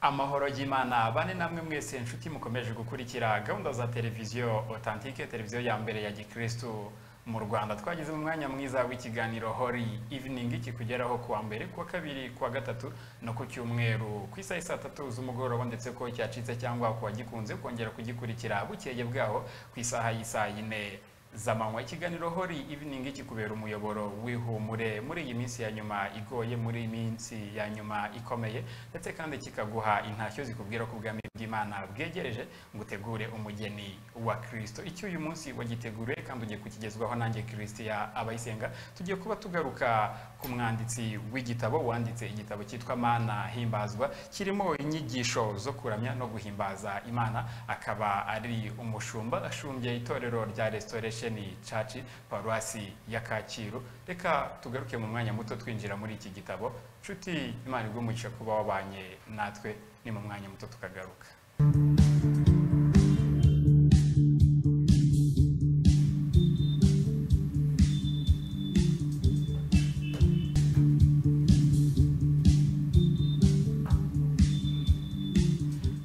amahoro y'imana bane namwe mwese inshuti mukomeje gukurikira gahunda za televiziyo otantike televiziyo ya mbere ya gikirisitu mu rwanda twageze mu mwanya mwiza w'ikiganiro hori iviningi kikugeraho kuwa mbere kuwa kabiri kuwa gatatu no ku cyumweru ku isaha saa tatu z'umugoroba ndetse ko cyacitse cyangwa kuwa gikunze kongera kugikurikira bukeye bwaho ku isaha y'isaa yine zamanywa ikiganiro hori iviningi kikubera umuyoboro wihumure muri iyi minsi ya nyuma igoye muri iyi minsi ya nyuma ikomeye ndetse kandi kikaguha intashyo zikubwira ko ubwami bw'imana bwegereje ngo utegure umugeni wa kirisito icyo uyu munsi wagiteguriye kandi ugiye kukigezwaho nanjye kirisitiya abayisenga tugiye kuba tugaruka ku mwanditsi w'igitabo wanditse igitabo cyitwa mana himbazwa kirimo inyigisho zo kuramya no guhimbaza imana akaba ari umushumba ashumbye itorero rya restoration ni caci paruwasi ya kacyiru reka tugaruke mu mwanya muto twinjira muri iki gitabo nshuti imana igumugisha kuba wabanye natwe ni mu mwanya muto tukagaruka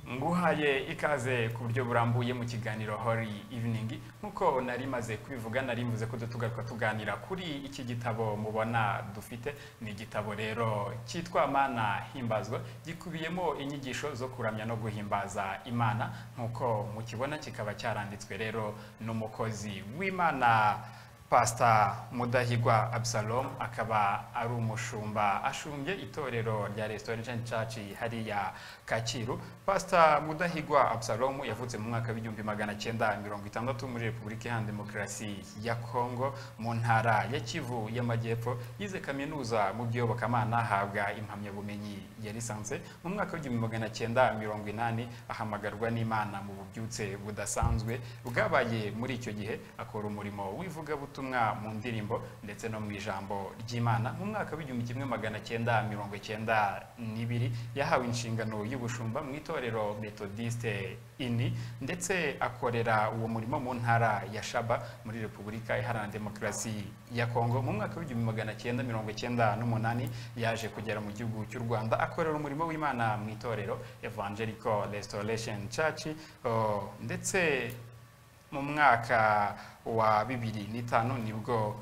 nguhaye ikaze ku buryo burambuye mu kiganiro hori iviningi nk'uko nari maze kubivuga nari mvuze ko tugaruka tuganira kuri iki gitabo mubona dufite ni igitabo rero cyitwa mana himbazwa gikubiyemo inyigisho zo kuramya no guhimbaza imana nk'uko mukibona kikaba cyaranditswe rero n'umukozi w'imana pasita mudahigwa absalom akaba ari umushumba ashumbye itorero rya restoration church hariya kacyiru pasita mudahigwa absalom yavutse mu mwaka w'igihumbi magana cyenda mirongo itandatu muri repubulika iharanira demokarasi ya kongo mu ntara ya kivu y'amajyepfo yize kaminuza mu by'iyobokamana ahabwa impamyabumenyi ya lisanse mu mwaka w'igihumbi magana cyenda mirongo inani ahamagarwa n'imana mu bubyutse budasanzwe bwabaye muri icyo gihe akora umurimo w'ivugabutumwa ubutumwa mu ndirimbo ndetse no mu ijambo ry'imana mu mwaka w'igihumbi kimwe magana cyenda mirongo cyenda n'ibiri yahawe inshingano y'ubushumba mu itorero metodiste ini ndetse akorera uwo murimo mu ntara ya shaba muri repubulika iharanira demokarasi ya kongo mu mwaka w'igihumbi magana cyenda mirongo cyenda n'umunani yaje kugera mu gihugu cy'u rwanda akorera umurimo w'imana mu itorero evangelical restoration church oh, ndetse mu mwaka wa bibiri n'itanu nibwo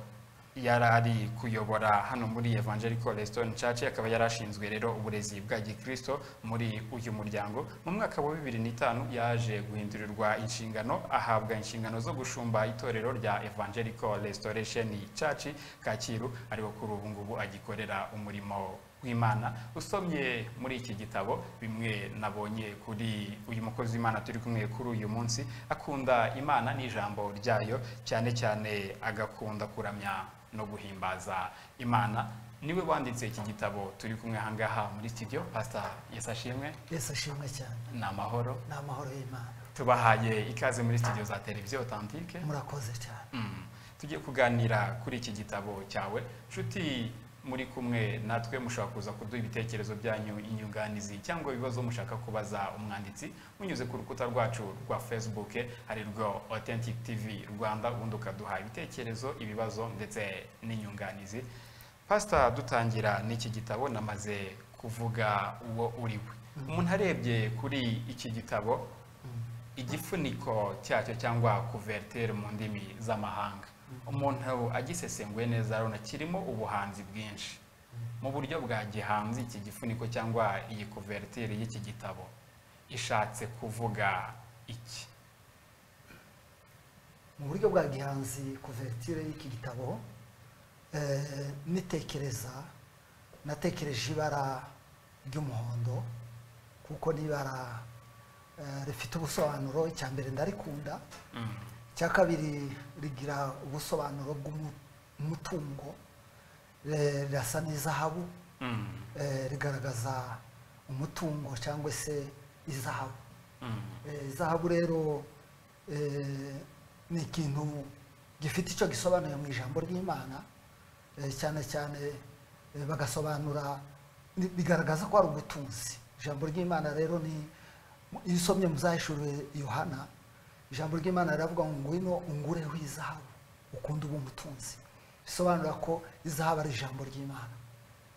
yari ari kuyobora hano muri evangelical restoration church akaba yari ashinzwe rero uburezi bwa gikristo muri uyu muryango mu mwaka wa bibiri n'itanu yaje guhindurirwa inshingano ahabwa inshingano zo gushumba itorero rya evangelical restoration church kacyiru ariko kuri ubu ngubu agikorera umurimo w'imana usomye muri iki gitabo bimwe nabonye kuri uyu mukozi w'imana turi kumwe kuri uyu munsi akunda imana n'ijambo ryayo cyane cyane agakunda kuramya no guhimbaza imana niwe wanditse iki gitabo turi kumwe ahangaha muri studio pasita yesashimwe yesashimwe cyane ni amahoro ni amahoro y'imana tubahaye ikaze muri studio za televiziyo otantike murakoze cyane Mm. tugiye kuganira kuri iki gitabo cyawe nshuti muri kumwe natwe mushobora kuza kuduha ibitekerezo byanyu inyunganizi cyangwa ibibazo mushaka kubaza umwanditsi munyuze ku rukuta rwacu rwa facebook ari rwo authentic tv rwanda ubundi ukaduha ibitekerezo ibibazo ndetse n'inyunganizi pasita dutangira n'iki gitabo namaze kuvuga uwo uri we umuntu arebye kuri iki gitabo igifuniko cyacyo cyangwa kuvertere mu ndimi z'amahanga umuntu agisesenguye neza arabona kirimo ubuhanzi bwinshi mu buryo bwa gihanzi iki gifuniko cyangwa iyi kuvertire y'iki gitabo ishatse kuvuga iki mu buryo bwa gihanzi kuvertire y'iki gitabo eh, nitekereza natekereje ibara ry'umuhondo kuko ni ibara eh, rifite ubusobanuro icya mbere ndarikunda Mm. icya kabiri rigira ubusobanuro bw'umutungo eh, rirasa n'izahabu Mm. eh, rigaragaza umutungo cyangwa se izahabu Mm. Eh, izahabu rero eh, ni ikintu gifite icyo gisobanuye mu ijambo ry'imana eh, cyane cyane eh, bagasobanura ni- bigaragaza ko ari ubutunzi ijambo ry'imana rero ni mu- iyo usomye muzahishurire yohana ijambo ry'imana riravuga ngo ngwino ungureho izahabu ukunda uba umutunzi bisobanura ko izahabu ari ijambo ry'imana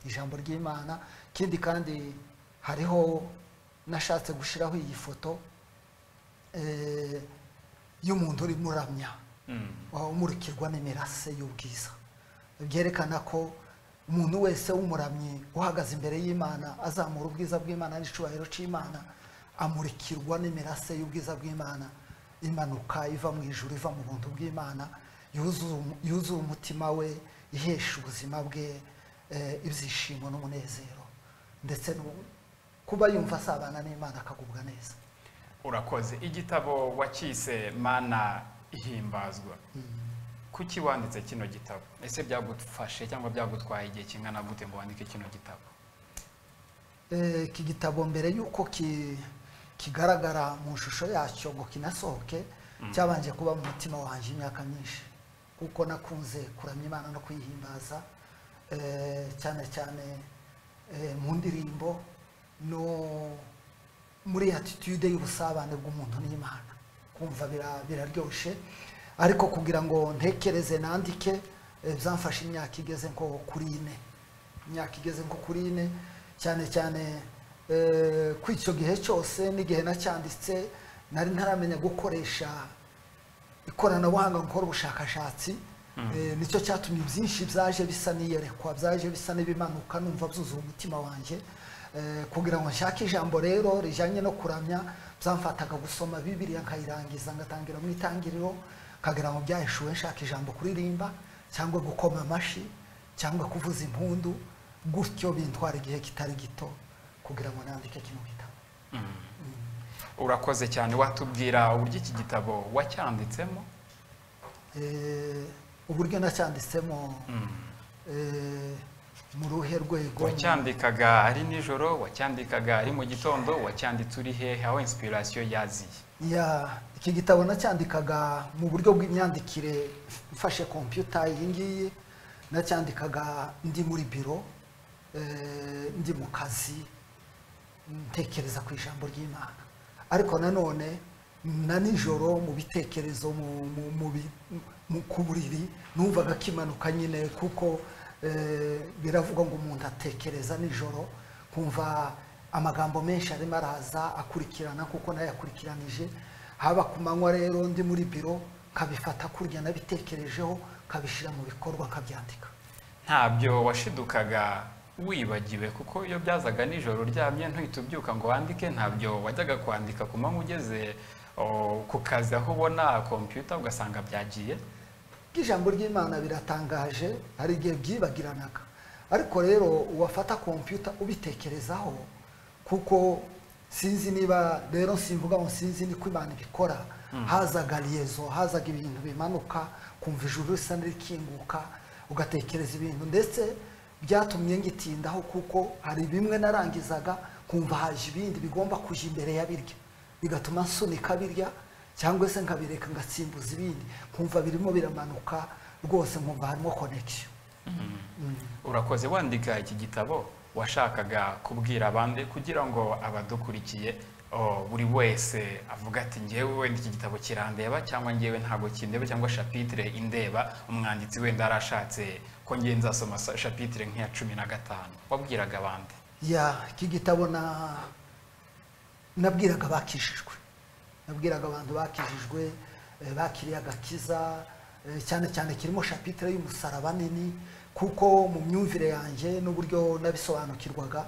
ijambo ry'imana ikindi kandi hariho nashatse gushyiraho iyi foto eh, y'umuntu urimo uramya Mm. waba umurikirwa n'imirase y'ubwiza byerekana ko umuntu wese w'umuramyi uhagaze imbere y'imana azamura ubwiza bw'imana n'icyubahiro cy'imana amurikirwa n'imirase y'ubwiza bw'imana imanuka iva mu ijuru iva mu buntu bw'imana yuzuza umu- yuzuza umutima we ihesha ubuzima bwe eh, ibyishimo n'umunezero ndetse no kuba yumva asabana n'imana akagubwa neza urakoze igitabo wacyise mana ihimbazwa kuki wanditse kino gitabo ese byagufashe cyangwa byagutwaye igihe kingana gute ngo wandike kino gitabo Eh, iki gitabo mbere y'uko ki- kigaragara mu shusho yacyo ngo kinasohoke cyabanje kuba mu mutima wanjye imyaka myinshi kuko nakunze kuramya imana no kuyihimbaza eh, cyane cyane eh, mu ndirimbo no muri attitude y'ubusabane bw'umuntu n'imana kumva bira- biraryoshe ariko kugira ngo ntekereze nandike eh, byamfashe imyaka igeze nko kuri ine imyaka igeze nko kuri ine cyane cyane eh, kuri icyo gihe cyose n'igihe nacyanditse nari ntaramenya gukoresha ikoranabuhanga gukora ubushakashatsi Eh, nicyo cyatumye byinshi byaje bisa n'iyerekwa byaje bisa n'ibimanuka numva byuzuye umutima wanjye Eh, kugira ngo nshake ijambo rero rijyanye no kuramya byamfataga gusoma bibiriya nkayirangiza ngatangira mu itangiriro kagira ngo byahishuwe nshaka ijambo kuririmba cyangwa gukoma amashyi cyangwa kuvuza impundu gutyo bintwara igihe kitari gito kugira ngo nandike kino gitabo urakoze cyane watubwira uburyo iki gitabo wacyanditsemo Eh, uburyo nacyanditsemo eh, mu ruhe rwego wacyandikaga ari nijoro wacyandikaga ari mu gitondo wacyanditse uri hehe aho inspiration yaziye ya iki gitabo nacyandikaga mu buryo bw'imyandikire mfashe kompiyuta iyi ngiyi nacyandikaga ndi muri biro eh, ndi mu kazi ntekereza ku ijambo ry'imana ariko nanone na nijoro mu bitekerezo mu- mu- mu bi- mu- ku buriri numvaga kimanuka nyine kuko eh, biravugwa ngo umuntu atekereza nijoro kumva amagambo menshi arimo araza akurikirana kuko nayakurikiranije haba ku manywa rero ndi muri biro kabifata kurya nabitekerejeho kabishyira mu bikorwa kabyandika ntabyo washidukaga wibagiwe kuko iyo byazaga nijoro uryamye ntuhita ubyuka ngo wandike ntabyo wajyaga kwandika ku manywa ugeze o, ku kazi aho ubona kompiyuta ugasanga byagiye ijambo ry'imana biratangaje hari igihe byibagiranaga ariko rero uwafata kompiyuta ubitekerezaho kuko sinzi niba rero simvuga ngo sinzi niko imana ibikora hazaga liyezo hazaga ibintu bimanuka kumva ijuru risa n'irikinguka ugatekereza ibintu ndetse byatumye ngitindaho kuko hari bimwe narangizaga kumva haje ibindi bigomba kujya imbere ya birya bigatuma nsunika birya cyangwa se nkabireka ngasimbuza ibindi nkumva birimo biramanuka rwose nkumva harimo connection urakoze wandika iki gitabo washakaga kubwira abandi kugira ngo abadukurikiye o, buri wese avuga ati ngewe wenda iki gitabo kirandeba cyangwa ngewe ntabwo kindeba cyangwa shapitire indeba umwanditsi wenda arashatse ko ngewe nzasoma sa- shapitire nk'iya cumi na gatanu wabwiraga abandi ya iki gitabo na nabwiraga bakijijwe nabwiraga abantu bakijijwe eh, bakiriye agakiza eh, cyane cyane kirimo shapitire y'umusaraba nini kuko mu myumvire yanjye n'uburyo nabisobanukirwaga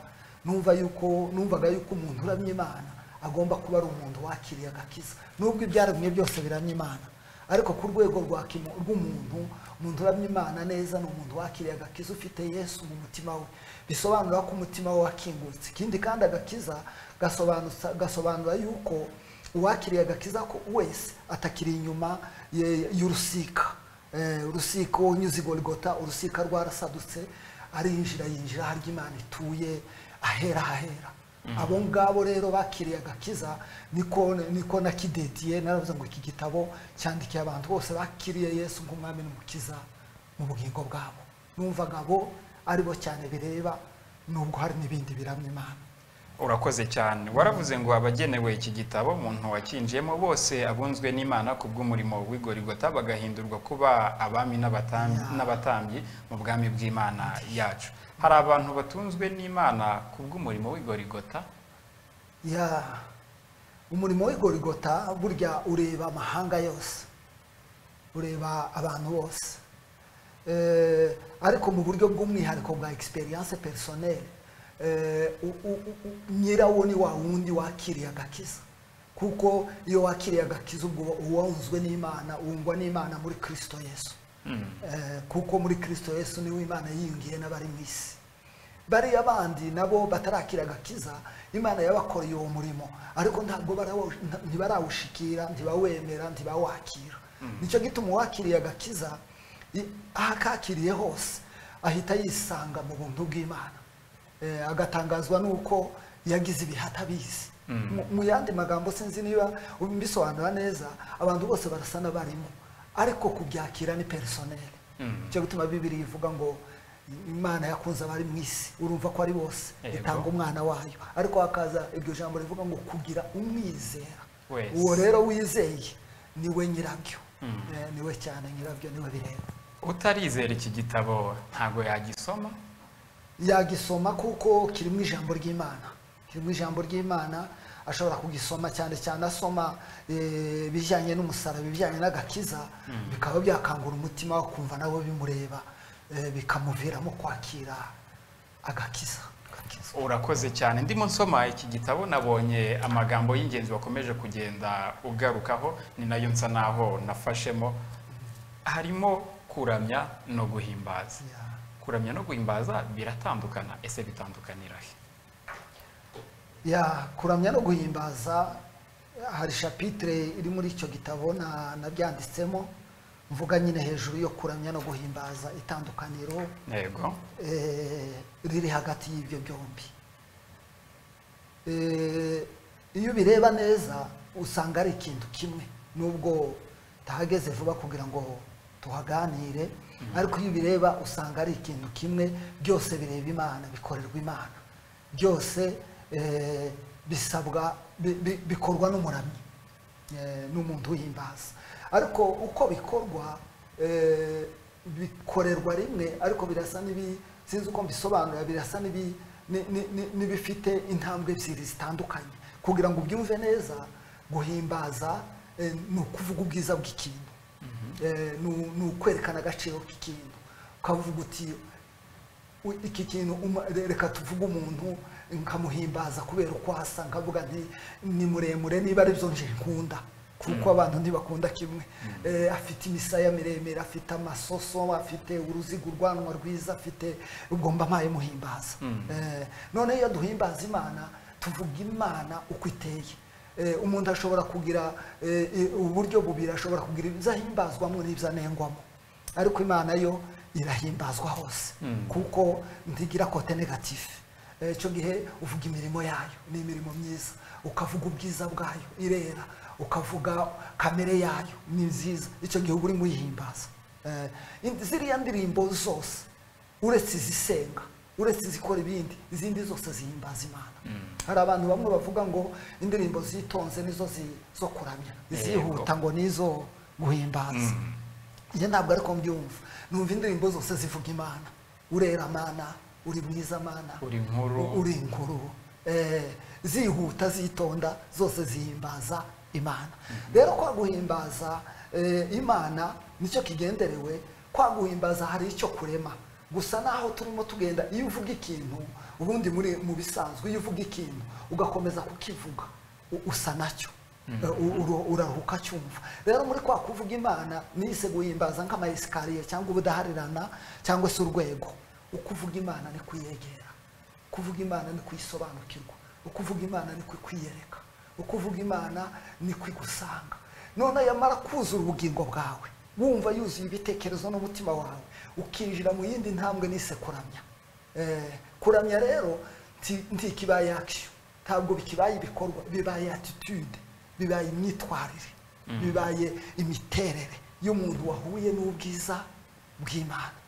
numva yuko numvaga yuko umuntu uramya imana agomba kuba ari umuntu wakiriye agakiza nubwo ibyaremwe byose biramya imana ariko ku rwego rwa kimu- rw'umuntu umuntu uramya imana neza ni umuntu wakiriye agakiza ufite yesu mu mutima we bisobanura ko umutima we wakingutse ikindi kandi agakiza gasobanutsa- gasobanura yuko uwakiriye agakiza ko wese atakiri inyuma ye- y'urusika Eh, urusika unyuze i gorigota urusika rwarasadutse arinjira yinjira aho imana ituye ahera hahera abo ngabo rero bakiriye agakiza niko niko nakidediye naravuze ngo iki gitabo cyandikiye abantu bose bakiriye yesu nk'umwami n'umukiza mu bugingo bwabo numvaga abo aribo cyane bireba nubwo hari n'ibindi biramya imana urakoze cyane waravuze ngo abagenewe iki gitabo umuntu wacyinjiyemo bose abunzwe n'imana ku bw'umurimo w'igorigota bagahindurwa kuba abami n'abatam- Ya. n'abatambyi mu bwami bw'imana yacu hari abantu batunzwe n'imana ku bw'umurimo w'igorigota ya umurimo w'igorigota burya ureba amahanga yose ureba abantu bose Eh, ariko mu buryo bw'umwihariko bwa experience personnelle eh, u- u- u- u- nyirawo ni wa wundi wakiriye agakiza kuko iyo wakiriye agakiza ubwo uba wunzwe n'imana wungwa n'imana muri kristo yesu Eh, kuko muri kristo yesu niwe imana yiyungiye n'abari mu isi bariya bandi nabo batarakira agakiza imana yabakoreye uwo murimo ariko ntabwo barawo- nta- ntibarawushikira ntibawemera ntibawakira nicyo gituma uwakiriye agakiza i- aho akakiriye hose ahita yisanga mu buntu bw'imana Eh, agatangazwa n'uko yagize ibihata bizi Mu- mu yandi magambo sinzi niba mbisobanura neza abantu bose barasa n'abarimo ariko kubyakira ni personel Mm. cyo gutuma bibiri ivuga ngo imana yakunze abari mu isi urumva ko ari bose Yego. itanga umwana wayo ariko hakaza iryo jambo rivuga ngo kugira umwizera Wese. uwo rero wizeye niwe nyirabyo Eh, niwe cyane nyirabyo niwe bireba utarizera iki gitabo ntabwo yagisoma yagisoma kuko kirimo ijambo ry'imana kirimo ijambo ry'imana ashobora kugisoma cyane cyane asoma eh, ibijyanye n'umusaraba ibijyanye n'agakiza bikaba byakangura umutima we kumva nawe bimureba eh, bikamuviramo kwakira agakiza agakiza. urakoze cyane ndimo nsoma iki gitabo nabonye amagambo y'ingenzi wakomeje kugenda ugarukaho ni nayo nsa naho nafashemo harimo kuramya no guhimbaza Yeah. kuramya no guhimbaza biratandukana ese bitandukanira he ya kuramya no guhimbaza hari shapitire iri muri icyo gitabo na- nabyanditsemo mvuga nyine hejuru yo kuramya no guhimbaza itandukaniro yego eh, riri hagati y'ibyo byombi Eh, iyo ubireba neza usanga ari ikintu kimwe nubwo tahageze vuba kugira ngo tuhaganire ariko iyo ubireba usanga ari ikintu kimwe byose bireba imana bikorerwa imana byose eh, bisabwa bi- bi- bikorwa n'umuramyi eh, n'umuntu w'ihimbaza ariko uko bikorwa eh, bikorerwa rimwe ariko birasa n'ibi sinzi uko mbisobanura birasa n'ibi- ni- ni- ni- n'ibifite intambwe ebyiri zitandukanye kugira ngo ubyumve neza guhimbaza eh, ni ukuvuga ubwiza bw'ikintu Eh, ni u- ni ukwerekana agaciro k'ikintu ukavuga uti U- iki kintu uma- re- reka tuvuge umuntu nkamuhimbaza kubera uko asa nkavuga nti ni muremure niba aribyo nje nkunda kuko abantu ntibakunda kimwe Eh, afite imisaya miremire afite amasoso afite uruziga urwanwa rwiza afite ubwo mba mpaye muhimbaza Eh, none iyo duhimbaza imana tuvuga imana uko iteye Eh, umuntu ashobora kugira eh, eh, uburyo bubiri ashobora kugira ibyo ahimbazwamo n'ibyo anengwamo ariko imana yo irahimbazwa hose kuko ntigira kote negatifu icyo gihe uvuga imirimo yayo ni imirimo myiza ukavuga ubwiza bwayo irera ukavuga kamere yayo ni nziza icyo gihe uba urimo uyihimbaza Eh, indi- ziriya ndirimbo zose uretse izisenga uretse izikora ibindi izindi zose zihimbaza imana hari abantu bamwe bavuga ngo indirimbo zitonze nizo zi- zo kuramya izihuta ngo nizo guhimbaza njye ntabwo ariko mbyumva numva indirimbo zose zivuga imana urera mana uri mwiza mana Uri inkuru. u- uri inkuru Eh, zihuta zitonda zose zihimbaza imana rero kwa guhimbaza eh, imana nicyo kigenderewe kwa guhimbaza hari icyo kurema gusa naho turimo tugenda iyo uvuga ikintu ubundi muri mu bisanzwe iyo uvuga ikintu ugakomeza kukivuga u- usa nacyo U- uru- uraruhuka cyumva rero muri kwa kuvuga imana nise guhimbaza nk'amayesikariye cyangwa ubudaharirana cyangwa se urwego ukuvuga imana ni kuyegera kuvuga imana ni kuyisobanukirwa ukuvuga imana ni kukwiyereka ukuvuga imana ni kwigusanga none yamara kuzura ubugingo bwawe wumva yuzuye ibitekerezo n'umutima wawe ukinjira mu yindi ntambwe nise kuramya Eh, kuramya rero nti- ntikibaye action ntabwo bikibaye ibikorwa bibaye attitude bibaye imyitwarire bibaye imiterere y'umuntu wahuye n'ubwiza bw'imana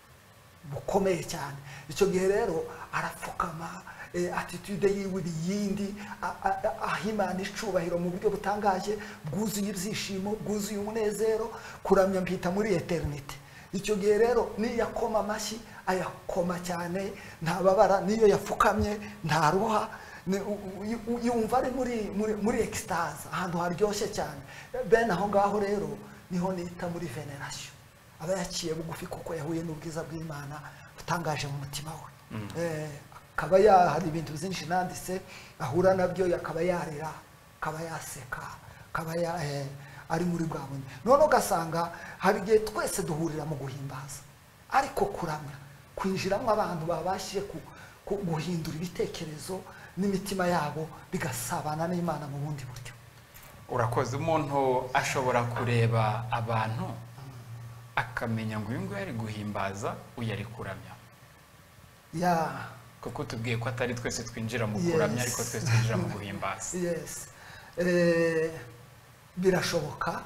bukomeye cyane icyo gihe rero arapfukama eh, attitude yiwe ibiyindi a- a- a- aha imana icubahiro mu buryo butangaje bwuzuye ibyishimo bwuzuye umunezero kuramya mpita muri eternite icyo gihe rero niyo yakoma amashyi ayakoma cyane ntababara niyo yapfukamye ntaruha ni- u- u- u- yumva ari muri muri muri ekisitaze ahantu haryoshye cyane bene aho ngaho rero niho nita muri venerasiyo aba yaciye bugufi kuko yahuye n'ubwiza bw'imana butangaje mu mutima we Eh, akaba ya hari ibintu byinshi nanditse ahura nabyo akaba yarira akaba yaseka akaba ya eh, ari muri bwa bundi noneho ugasanga hari igihe twese duhurira mu guhimbaza ariko kuramya kwinjiramo abantu babashije ku- ku- guhindura ibitekerezo n'imitima yabo bigasabana n'imana mu bundi buryo urakoze umuntu ashobora kureba abantu akamenya ngo uyu nguyu ari guhimbaza uyu ari kuramya ya kuko tubwiye ko atari twese twinjira mu kuramya Yes. ariko twese twinjira mu guhimbaza yesi Eh, birashoboka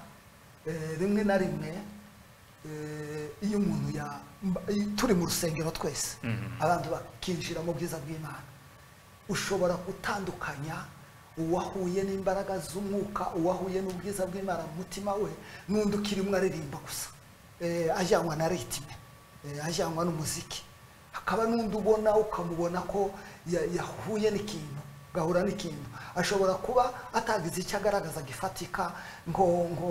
eh, rimwe na rimwe eh, iyo umuntu ya mba- i- turi mu rusengero twese Mhm. abantu bakinjira mu bwiza bw'imana ushobora gutandukanya uwahuye n'imbaraga z'umwuka uwahuye n'ubwiza bw'imana mu mutima we n'undi ukirimo aririmba gusa Eh, ajyanwa na ritime eh, ajyanwa n'umuziki hakaba n'undi ubona ukamubona ko ya- yahuye n'ikintu gahura n'ikintu ashobora kuba atagize icyo agaragaza gifatika nko nko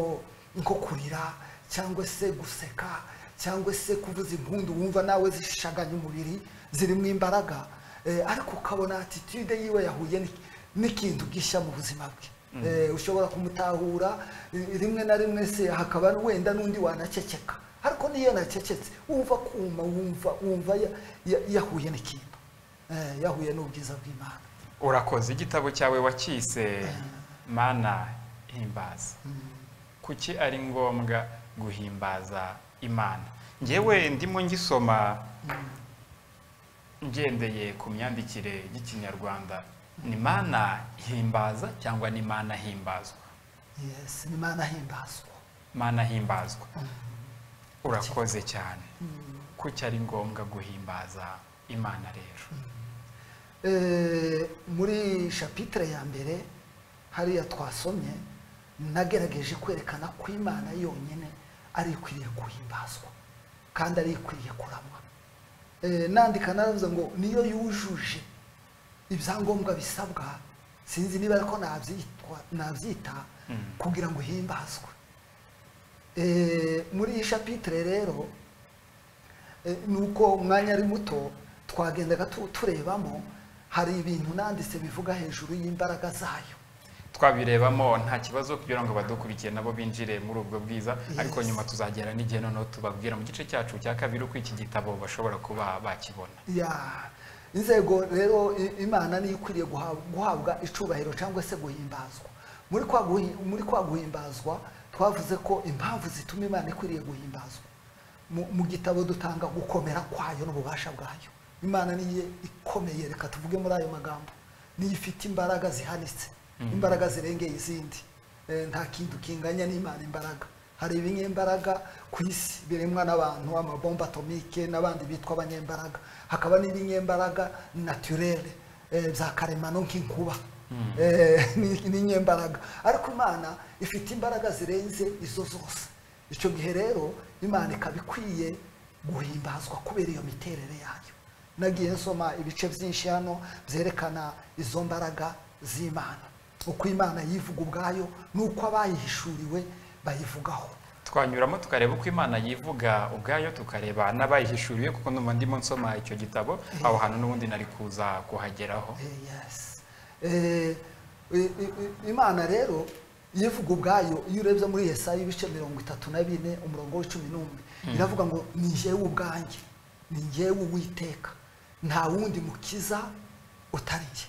nko kurira cyangwa se guseka cyangwa se kuvuza impundu wumva nawe zishaganya umubiri zirimo imbaraga Eh, ariko ukabona attitude yiwe yahuye n'iki- n'ikintu gishya mu buzima bwe Eh, ushobora kumutahura eh, rimwe na rimwe se hakaba wenda n'undi wanaceceka ariko niyo nacecetse wumva kuma wumva wumva ya- ya- yahuye n'ikintu Eh, yahuye n'ubwiza bw'imana urakoze igitabo cyawe wakise mana himbaza kuki ari ngombwa guhimbaza imana ngewe ndimo ngisoma ngendeye ku myandikire y'ikinyarwanda ni mana himbaza cyangwa ni mana himbazwa yes ni imana ahimbazwa mana himbazwa urakoze cyane kuki ari ngombwa guhimbaza imana rero Eh, muri shapitire ya mbere hariya twasomye nagerageje kwerekana ko imana yonyine ari ikwiriye guhimbazwa kandi ari ikwiriye kuramwa Eh, nandika naravuze ngo niyo yujuje ibyangombwa bisabwa sinzi niba ariko nabyitwa nabyita Mm. kugira ngo ihimbazwe Eh, muri iyi shapitire rero Eh, nuko umwanya ari muto twagendaga tu- turebamo hari ibintu nanditse bivuga hejuru y'imbaraga zayo twabirebamo nta kibazo kugira ngo badukurikiye nabo binjire muri ubwo bwiza ariko Yes. nyuma tuzagera n'igihe noneho tubabwira mu gice cyacu cya kabiri uko iki gitabo bashobora kuba bakibona ya inzego rero i- imana niyo ikwiriye guha- guhabwa icubahiro cyangwa se guhimbazwa muri kwa guhi- muri kwa guhimbazwa twavuze ko impamvu zituma imana ikwiriye guhimbazwa mu mu gitabo dutanga gukomera kwayo n'ububasha bwayo imana niyo ikomeye reka tuvuge muri ayo magambo niyo ifite imbaraga zihanitse imbaraga zirengeye izindi Eh, nta kintu kinganya n'imana imbaraga hari ibinyembaraga ku isi biremwa n'abantu amabomba atomike n'abandi bitwa abanyembaraga hakaba n'ibinyembaraga naturere eh, bya karemano nk'inkuba Eh, ni- n'inyembaraga ariko imana ifite imbaraga zirenze izo zose icyo gihe rero imana ikaba ikwiye guhimbazwa kubera iyo miterere yayo nagiye nsoma ibice byinshi hano byerekana izo mbaraga z'imana uko imana yivuga ubwayo n'uko abayihishuriwe bayivugaho twanyuramo tukareba uko imana yivuga ubwayo tukareba n'abayihishuriye kuko numva ndimo nsoma icyo gitabo aho hantu n'ubundi nari kuza kuhageraho Eh, yes. Eh, i- i- i- imana rero yivuga ubwayo iyo urebye muri yesaya ibice mirongo itatu na bine umurongo w'icumi n'umwe iravuga ngo ni jyewe ubwanjye ni jyewe uwiteka nta wundi mukiza utari jye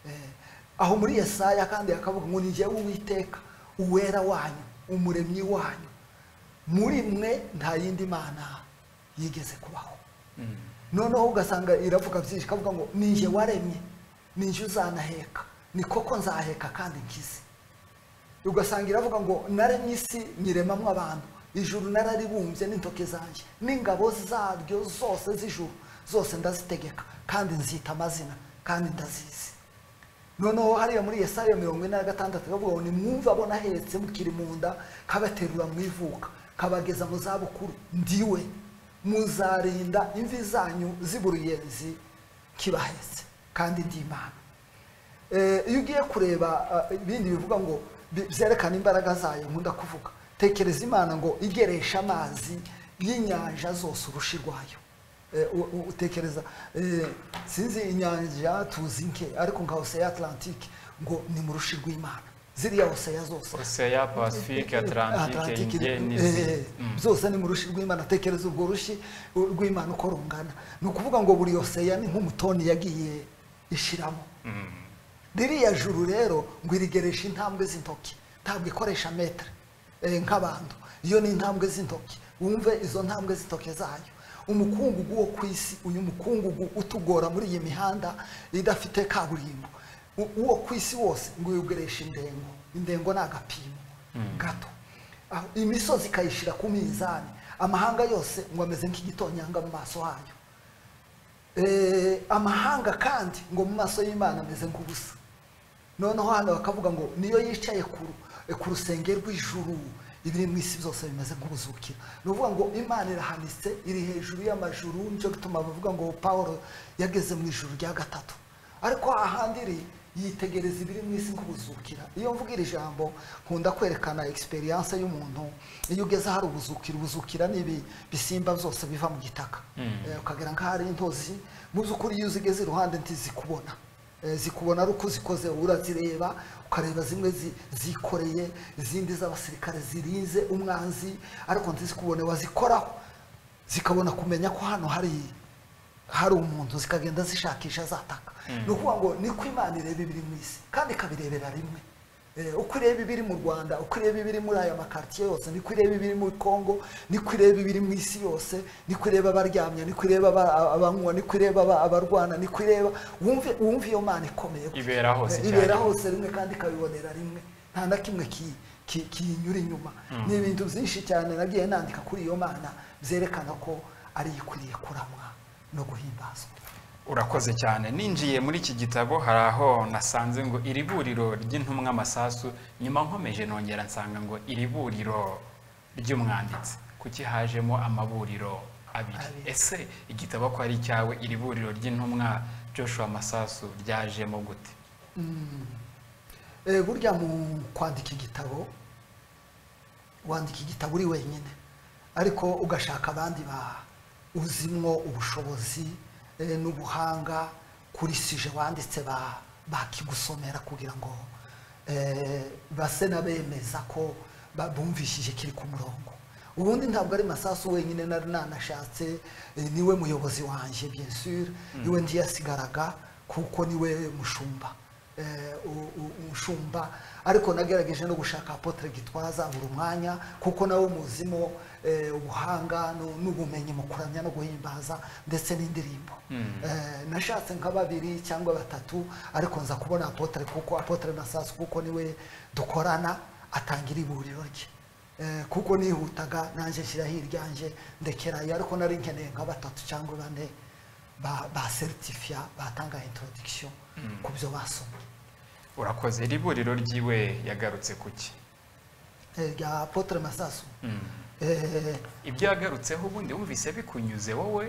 Eh, aho muri yesaya kandi hakavuga ngo ni jyewe uwiteka uwera wanyu umuremyi wanyu muri mwe nta yindi mana yigeze kubaho noneho ugasanga iravuga byinshi ikavuga ngo ni njye waremye ni njye uzanaheka ni koko nzaheka kandi nkize ugasanga iravuga ngo naremye isi nyiremamo abantu ijuru nararibumbye n'intoki zanjye n'ingabo zaryo zose z'ijuru zose ndazitegeka kandi nzita amazina kandi ndazizi noneho hariya muri yesaya mirongo ine na gatandatu kavuga ngo nimwumve abona ahetse mukiri mu nda kabaterura mu ivuka kabageza mu zabukuru ndiwe muzarinda imvi zanyu z'uburuyenzi kibahetse kandi ndi imana Eh, iyo ugiye kureba ah, ibindi bivuga ngo bi- byerekana imbaraga zayo nkunda kuvuga tekereza imana ngo igeresha amazi y'inyanja zose urushi rwayo Eh, u- u- utekereza eh, sinzi inyanja tuzi nke ariko nka oseya atlantique ngo ni mu rushi rw'imana ziriya oseya zose oseya pasifike atarantike Atlantic, inge eh, n'izindi Mm. byose ni mu rushi rw'imana tekereza urwo rushi u- rw'imana uko rungana ni ukuvuga ngo buri oseya ni nk'umutoni yagiye ishiramo Mm. ririya juru rero ngo irigeresha intambwe z'intoki ntabwo ikoresha metere eh, nk'abantu iyo ni intambwe z'intoki wumve izo ntambwe z'intoki zayo umukungugu wo ku isi uyu mukungugu utugora muri iyi mihanda idafite kaburimbo u- uwo ku isi wose ngo uyogeresha indengo indengo ni agapimo gato aho imisozi ikayishyira ku minzani amahanga yose ngo ameze nk'igitonyanga mu maso hayo Eh, amahanga kandi ngo mu maso y'imana ameze nk'ubusa noneho hano bakavuga ngo niyo yicaye ku ru- eh, ku rusenge rw'ijuru ibiri mu isi byose bimeze nk'ubuzukira ni ukuvuga ngo imana irahanitse iri hejuru y'amajuru nicyo gituma bavuga ngo pawulo yageze mu ijuru rya gatatu ariko ahandi iri yitegereza ibiri mu isi nk'ubuzukira iyo mvuga iri jambo nkunda kwerekana egisperiyanse y'umuntu iyo ugeze ahari ubuzukira ubuzukira ni ibi bisimba byose biva mu gitaka Mm. Eh, ukagira nk'ahari intozi mu by'ukuri iyo uzigeze iruhande ntizikubona Eh, zikubona ari uko zikoze urazireba ukareba zimwe zi- zikoreye izindi z'abasirikare zirinze umwanzi ariko ntizikubone wazikoraho zikabona kumenya ko hano hari hari umuntu zikagenda zishakisha zataka ni ukuvuga ngo niko imana ireba ibiri mu isi kandi ikabirebera rimwe Eh, uko ireba ibiri mu rwanda uko ireba ibiri muri aya makaritiye yose niko ireba ibiri muri congo niko ireba ibiri mu isi yose niko ireba abaryamye niko ireba aba- abanywa niko ireba aba- abarwana niko ireba wumve wumve iyo mana ikomeye Ibera hose Eh, ibera icyarimwe. hose rimwe kandi ikabibonera rimwe nta na kimwe ki- ki- kiyinyura inyuma ni ibintu byinshi cyane nagiye nandika kuri iyo mana byerekana ko ari ikwiriye kuramwa no guhimbazwa urakoze cyane ninjiye muri iki gitabo hari aho nasanze ngo iri buriro ry'intumwa amasasu nyuma nkomeje nongera nsanga ngo iri buriro ry'umwanditsi kuki hajemo amaburiro abiri Abiri. ese igitabo ko ari icyawe iri buriro ry'intumwa joshua masasu ryajemo gute Eh, burya mu kwandika igitabo wandika igitabo uri wenyine ariko ugashaka abandi ba uzimwo ubushobozi eh, n'ubuhanga kuri sije wanditse ba- bakigusomera kugira ngo eh, base n'abemeza ko ba- bumvishije kiri ku murongo ubundi ntabwo ari masasu wenyine nari nanashatse eh, niwe muyobozi wanjye bien sûr niwe ntiyasigaraga kuko niwe mushumba eh, u- u- umushumba ariko nagerageje no gushaka apotre gitwaza buri mwanya kuko nawe muzimo eh, ubuhanga nu- n'ubumenyi mu kuramya no guhimbaza ndetse n'indirimbo Eh, nashatse nka babiri cyangwa batatu ariko nza kubona apotre kuko apotre masasu kuko niwe dukorana atangira iburiro rye Eh, kuko nihutaga nanjye nshyiraho iryanjye ndekerayo ariko nari nkeneye nka batatu cyangwa bane ba- baseritifiya batanga introduction ku byo basomye urakoze iri buriro ry'iwe yagarutse kuki Eh, rya apotre masasu Eh, ibyo yagarutseho ubundi wumvise bikunyuze wowe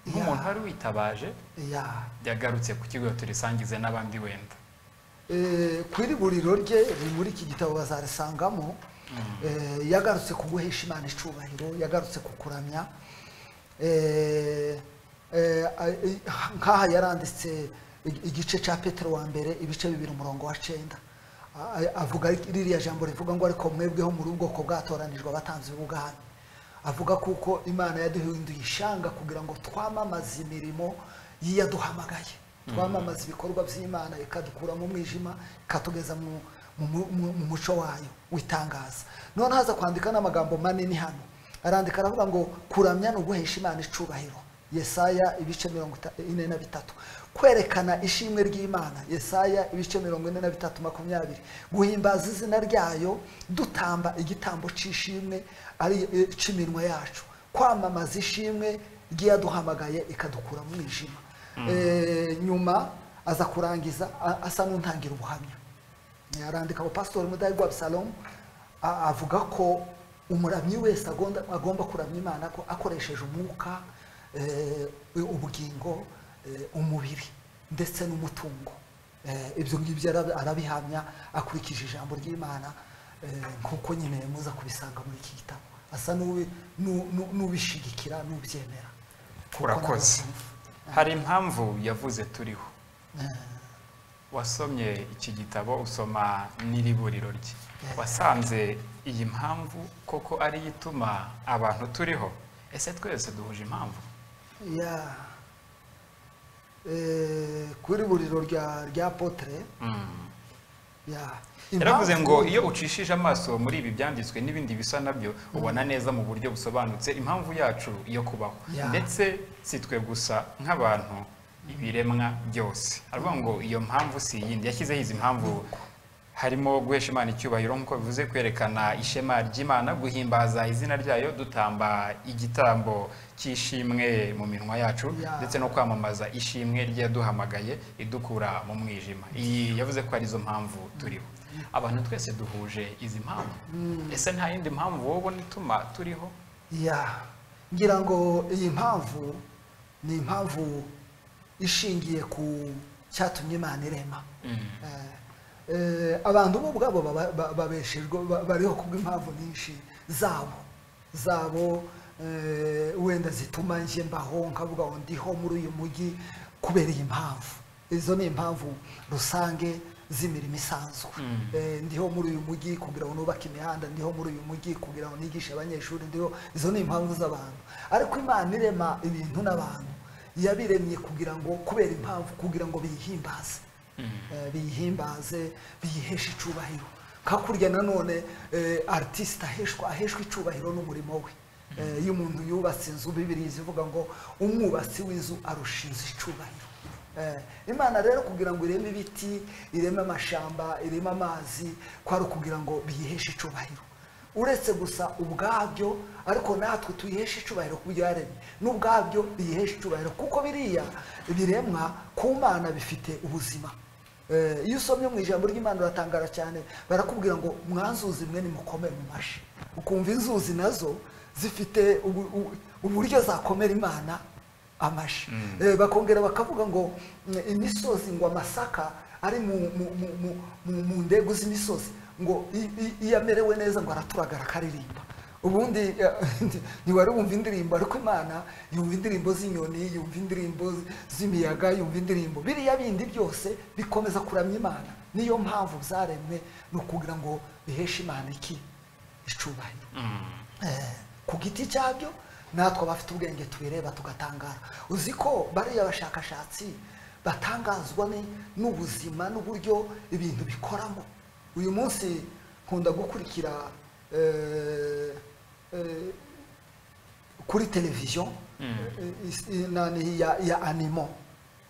nk'umuntu wari witabaje ya yagarutse ku kigo turisangize n'abandi wenda Eh, ku iri buriro rye riri muri iki gitabo bazarisangamo Eh, yagarutse ku guhesha imana icyubahiro yagarutse ku kuramya Eh, eh, a- i- nk'aha yaranditse ig- igice cya petero wa mbere ibice bibiri umurongo wa cenda A- a- avuga ririya jambo rivuga ngo ariko mwebweho muri ubwoko bwatoranijwe abatanzi b'ubwami avuga kuko imana yaduhinduye ishanga kugira ngo twamamaze imirimo y'iyaduhamagaye twamamaze ibikorwa by'imana ikadukura mu mwijima ikatugeza mu, mu, mu, mu- mu muco wayo witangaza none haza kwandika n'amagambo manini hano arandika aravuga ngo kuramya ni uguhesha imana icubahiro yesaya ibice mirongo ita- ine na bitatu kwerekana ishimwe ry'imana yesaya ibice mirongo ine na bitatu makumyabiri guhimbaza izina ryayo dutamba igitambo cy'ishimwe ari eh, cy'iminwa yacu kwamamaza ishimwe ry'iyaduhamagaye ikadukura mu mwijima Eh, nyuma aza kurangiza a- asa n'untangira ubuhamya arandika ngo pasitori mudahigwa abusalomu a- avuga ko umuramyi wese agomba, agomba kuramya imana ko akoresheje umwuka eh, ubugingo eh, umubiri ndetse n'umutungo Eh, ibyo ngibyo arabi- arabihamya akurikije ijambo ry'imana eh, nk'uko nyine muza kubisanga muri iki gitabo asa n'ubi- n'u- n'u- n'ubishigikira n'ubyemera Kuko urakoze nabonye- hari impamvu yavuze turiho Eh, wasomye iki gitabo usoma n'iriburiro rye Yeah. wasanze iyi mpamvu koko ari yo ituma abantu turiho ese twese duhuje impamvu ya eh, kuri buriro rya rya potere Mm. ya yaravuze Impamvu- ngo iyo ucishije amaso muri ibi byanditswe n'ibindi bisa nabyo ubona neza mu buryo busobanutse impamvu yacu yo kubaho Yeah. ndetse si twe gusa nk'abantu ibiremwa byose aravuga ngo iyo mpamvu si iyindi yashyizeho izi mpamvu harimo guhesha imana icyubahiro nk'uko bivuze kwerekana ishema ry'imana guhimbaza izina ryayo dutamba igitambo cy'ishimwe mu minwa yacu Yeah. ndetse no kwamamaza ishimwe ryaduhamagaye idukura mu mwijima iyi yavuze ko arizo mpamvu turiho abantu twese duhuje izi mpamvu ese nta yindi mpamvu wowe ubona ituma turiho ya ngira ngo iyi mpamvu ni impamvu ishingiye ku cyatumye imana irema Eh, eh, abantu bo ubwabo baba- ba- babeshejwe ba- bariho kubw'impamvu nyinshi zabo zabo eh, wenda zituma njye mbaho nkavuga ngo ndiho muri uyu mujyi kubera iyi mpamvu izo ni impamvu rusange z'imirimo isanzwe Mm. Eh, ndiho muri uyu mujyi kugira ngo nubake imihanda ndiho muri uyu mujyi kugira ngo nigishe abanyeshuri ndiho izo ni impamvu z'abantu ariko imana irema ibintu n'abantu yabiremye kugira ngo kubera impamvu kugira ngo biyihimbaze Eh, biyihimbaze biyiheshe icyubahiro hakurya nanone eh, artiste aheshwa aheshwa icyubahiro n'umurimo we Eh, iyo umuntu yubatse inzu bibiri zivuga ngo umwubatsi w'inzu arusha inzu icyubahiro Eh, imana rero kugira ngo ireme ibiti ireme amashamba ireme amazi kwari ukugira ngo biyiheshe icyubahiro uretse gusa ubwabyo ariko natwe tuyiheshe icyubahiro ku byo yaremye n'ubwabyo biyiheshe icyubahiro kuko biriya biremwa ku mana bifite ubuzima Eh, iyo usomye mu ijambo ry'imana uratangara cyane barakubwira ngo mwanzuzi mwe nimukomere mu mashi ukumva inzuzi nazo zifite ubu- ubu- uburyo zakomera imana amashi Eh, bakongera bakavuga ngo mm, imisozi ngo amasaka ari mu mu- mu- mu- mu- mu ndego z'imisozi ngo i- i- iyo amerewe neza ngo araturagara akaririmba ubundi eh, ntiwari wumva indirimbo ariko imana yumva indirimbo z'inyoni yumva indirimbo z'imiyaga yumva indirimbo biriya bindi byose bikomeza kuramya imana niyo mpamvu zaremwe ni ukugira ngo biheshe imana iki icyubahiro Eh, ku giti cyabyo natwe abafite ubwenge tubireba tugatangara uzi ko bariya bashakashatsi batangazwa ni- n'ubuzima n'uburyo ibintu bikoramo uyu munsi nkunda gukurikira eh, eh, kuri televiziyo eh, is- eh, nani ya, ya animo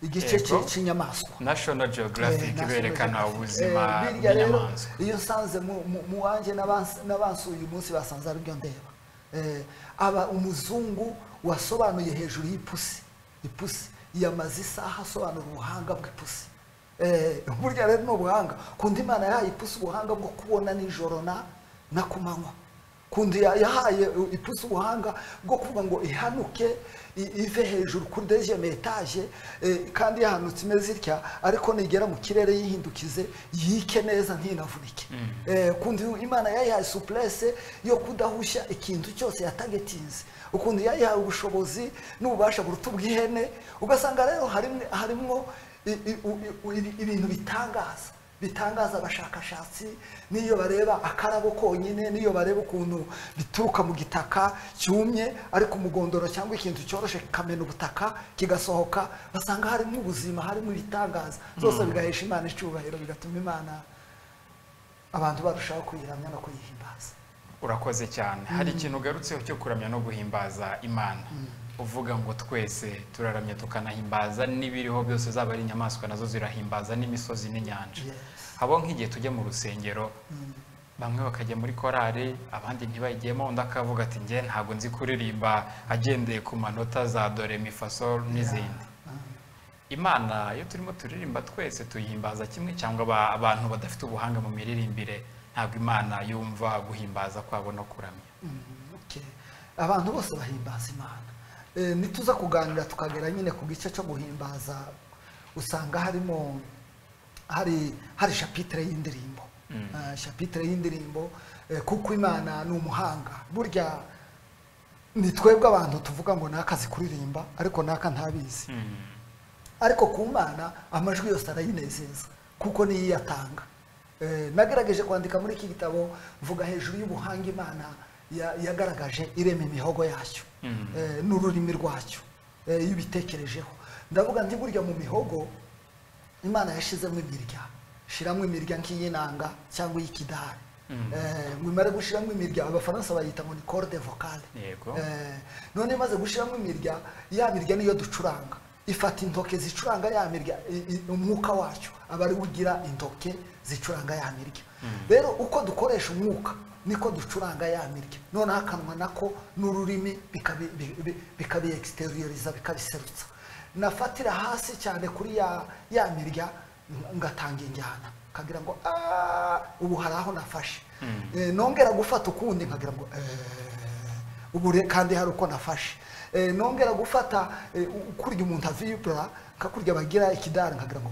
igice Yego. cy'i- cy'inyamaswa national geographic Eh, iberekana National ubuzima Geographic. Eh, birya rero, bw'inyamaswa iyo nsanze mu- mu- mu wanjye n'abans- n'abansuye uyu munsi basanze aribyo ndeba Eh, aba umuzungu wasobanuye hejuru y'ipusi ipusi yamaze isaha asobanura ubuhanga bw'ipusi Eh, burya rero ni ubuhanga kundi imana yahaye ipusi ubuhanga bwo kubona nijoro na na ku manywa kundi ya- yahaye uh, ipusi ubuhanga bwo kuvuga ngo ihanuke i- ive hejuru kuri deuxième etage eh, kandi yahanutse imeze itya ariko nigera mu kirere yihindukize yike neza ntinavunike Eh, kundi imana yayihaye suplese yo kudahushya ikintu cyose yatagetinze ukundi yayihaye ubushobozi n'ububasha buruta ubw'ihene ugasanga rero harimwe- harimwo i- i- u- i- u- ibi- ibintu bitangaza bitangaza abashakashatsi n'iyo bareba akarabo konyine n'iyo bareba ukuntu bituruka mu gitaka cyumye ariko umugondoro cyangwa ikintu cyoroshe kikamena ubutaka kigasohoka basanga harimo ubuzima harimo ibitangaza byose bigahesha imana icyubahiro bigatuma imana abantu barushaho kuyiramya no kuyihimbaza urakoze cyane hari ikintu ugarutseho cyo kuramya no guhimbaza imana uvuga ngo twese turaramya tukanahimbaza n'ibiriho byose zaba ari inyamaswa nazo zirahimbaza n'imisozi n'inyanja Yes. haba nk'igihe tujya mu rusengero bamwe bakajya muri korari abandi ntibayigiyemo undi akavuga ati njye ntabwo nzi kuririmba agendeye ku manota za dore mifasol n'izindi imana iyo turimo turirimba twese tuyihimbaza kimwe cyangwa aba- abantu badafite ubuhanga mu miririmbire ntabwo imana yumva guhimbaza kwabo no kuramya Mm, okay. abantu bose bahimbaza imana Eh, nituza kuganira tukagera nyine ku gice cyo guhimbaza usanga harimo hari hari shapitire y'indirimbo Eh, shapitire y'indirimbo eh, kuko imana ni umuhanga burya ni twebwe abantu tuvuga ngo naka azi kuririmba ariko naka ntabizi ariko ku mana amajwi yose arayinezeza kuko niyo iyatanga Eh, nagerageje kwandika muri iki gitabo mvuga hejuru y'ubuhanga imana ya- yagaragaje irema imihogo yacyo Mm. Eh, n'ururimi rwacyo eh, iyo ubitekerejeho ndavuga nti burya mu mihogo imana yashizemo imirya shiramo imirya nk'iyinanga cyangwa iy'ikidari Mm. Eh, ngo imare gushiramo imirya abafaransa bayita ngo ni corde vocale Yego. Eh, none imaze gushiramo imirya ya mirya niyo ducuranga ifata intoke zicuranga ya mirya i- i- umwuka wacyo aba ari ugira intoke zicuranga ya mirya rero uko dukoresha umwuka niko ducuranga ya mirya noneho akanwa nako n'ururimi bikabi- bi- bi- bikabi exterioriza bikabiserutsa nafatira hasi cyane kuri ya ya mirya ng- ngatanga injyana nkagira ngo "Ah, ubu hari aho nafashe Eh, nongera gufata ukundi nkagira ngo "Eh, ubu re- kandi hari uko nafashe Eh, nongera gufata eh, u- kurya umuntu avibura nkakurya bagira ikidari nkagira ngo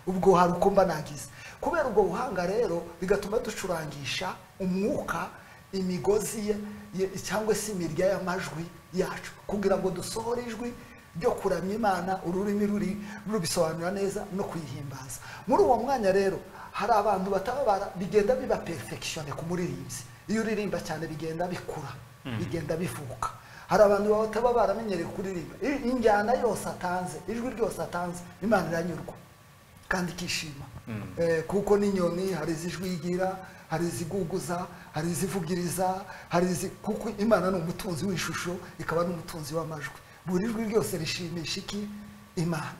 ubwo hari uko mba nagize kubera ubwo buhanga rero bigatuma ducurangisha umwuka imigozi ye, ye cyangwa se imirya y'amajwi yacu kugira ngo dusohore ijwi ryo kuramya imana ururimi ruri rubisobanura neza no kuyihimbaza muri uwo mwanya rero hari abantu bataba bara- bigenda biba perfekishone ku muririmbyi iyo uririmba cyane bigenda bikura bigenda bivuka hari abantu baba bataba baramenyereye kuririmba I- injyana yose atanze ijwi ryose atanze imana iranyurwa kandi ikishima Eh, kuko n'inyoni hari izijwi igira hari iziguguza hari izivugiriza hari izi kuko imana ni umutunzi w'ishusho ikaba n'umutunzi w'amajwi buri jwi ryose rishimisha iki imana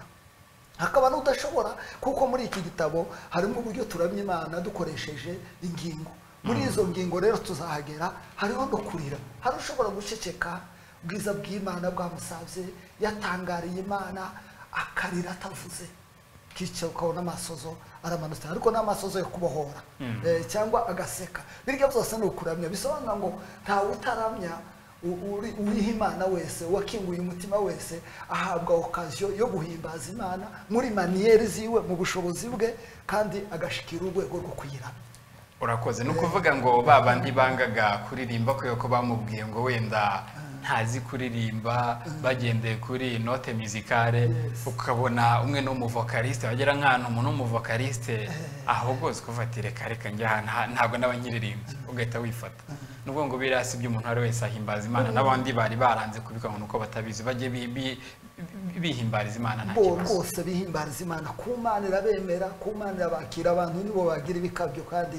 hakaba n'udashobora kuko muri iki gitabo harimo uburyo turamya imana dukoresheje ingingo muri izo ngingo rero tuzahagera hariho no kurira hari ushobora guceceka ubwiza bw'imana bwamusabye yatangariye imana akarira atavuze kicara ukabona amasozo aramanutse ariko ni amasozo yo kubohora Eh, cyangwa agaseka birya byose ni ukuramya bisobanura ngo ntawe utaramya u- uri- uwiha imana wese wakinguye umutima wese ahabwa okaziyo yo guhimbaza imana muri maniyeri ziwe mu bushobozi bwe kandi agashikira urwego rwo kuyiramya urakoze ni ukuvuga ngo ba bandi bangaga kuririmba kubera ko bamubwiye ngo wenda ntazi kuririmba bagendeye kuri note mizikare ukabona umwe ni umuvokaliste wagera nk'ahantu umuntu w'umuvokaliste ahogozwe kuva ati reka reka njya ahantu ha- ntabwo n'abanyiririmbyi ugahita wifata nubwo ngo biriya si ibyo umuntu uwo ari we wese ahimbaza imana n'abandi bari baranze kubikora ngo ni uko batabizi bajye bi- bi- bi- bihimbariza imana nta bo kibazo bose bihimbariza imana kumanira bemera kumanira bakira abantu nibo bagira ibikabyo kandi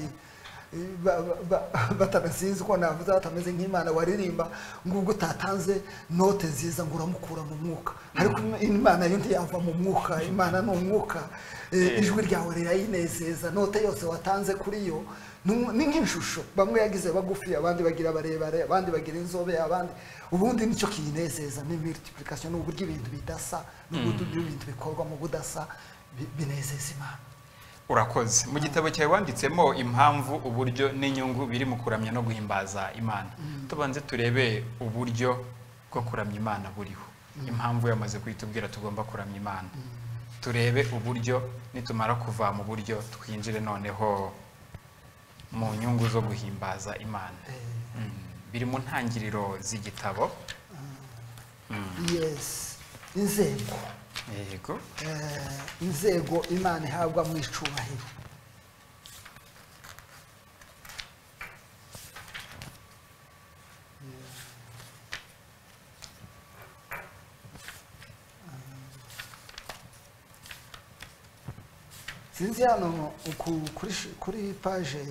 eh, ba- ba- ba- batanasinzi ko navuze batameze nk'imana waririmba ngo ubwo utatanze note nziza ngo uramukura mu mwuka ariko im- imana yo ntiyava mu mwuka imana ni umwuka Eh, Eh. ijwi ryawe rirayinezeza note yose watanze kuri yo ni umu- ni nk'inshusho bamwe yagize bagufi abandi bagira barebare abandi bagira inzobe abandi ubundi nicyo kiyinezeza ni multiplication ni uburyo ibintu bidasa n'uburyo ibintu bikorwa mu budasa bi- binezeza imana urakoze mu gitabo cyawe wanditsemo impamvu uburyo n'inyungu biri mu kuramya no guhimbaza imana tubanze turebe uburyo bwo kuramya imana buriho impamvu yamaze kuyitubwira tugomba kuramya imana turebe uburyo nitumara kuva mu buryo twinjire noneho mu nyungu zo guhimbaza imana Eh, Mm. biri mu ntangiriro z'igitabo yes inzego yego Eh, inzego imana ihabwa mu icubahiro sinzi hano uku- kuri sh- kuri paje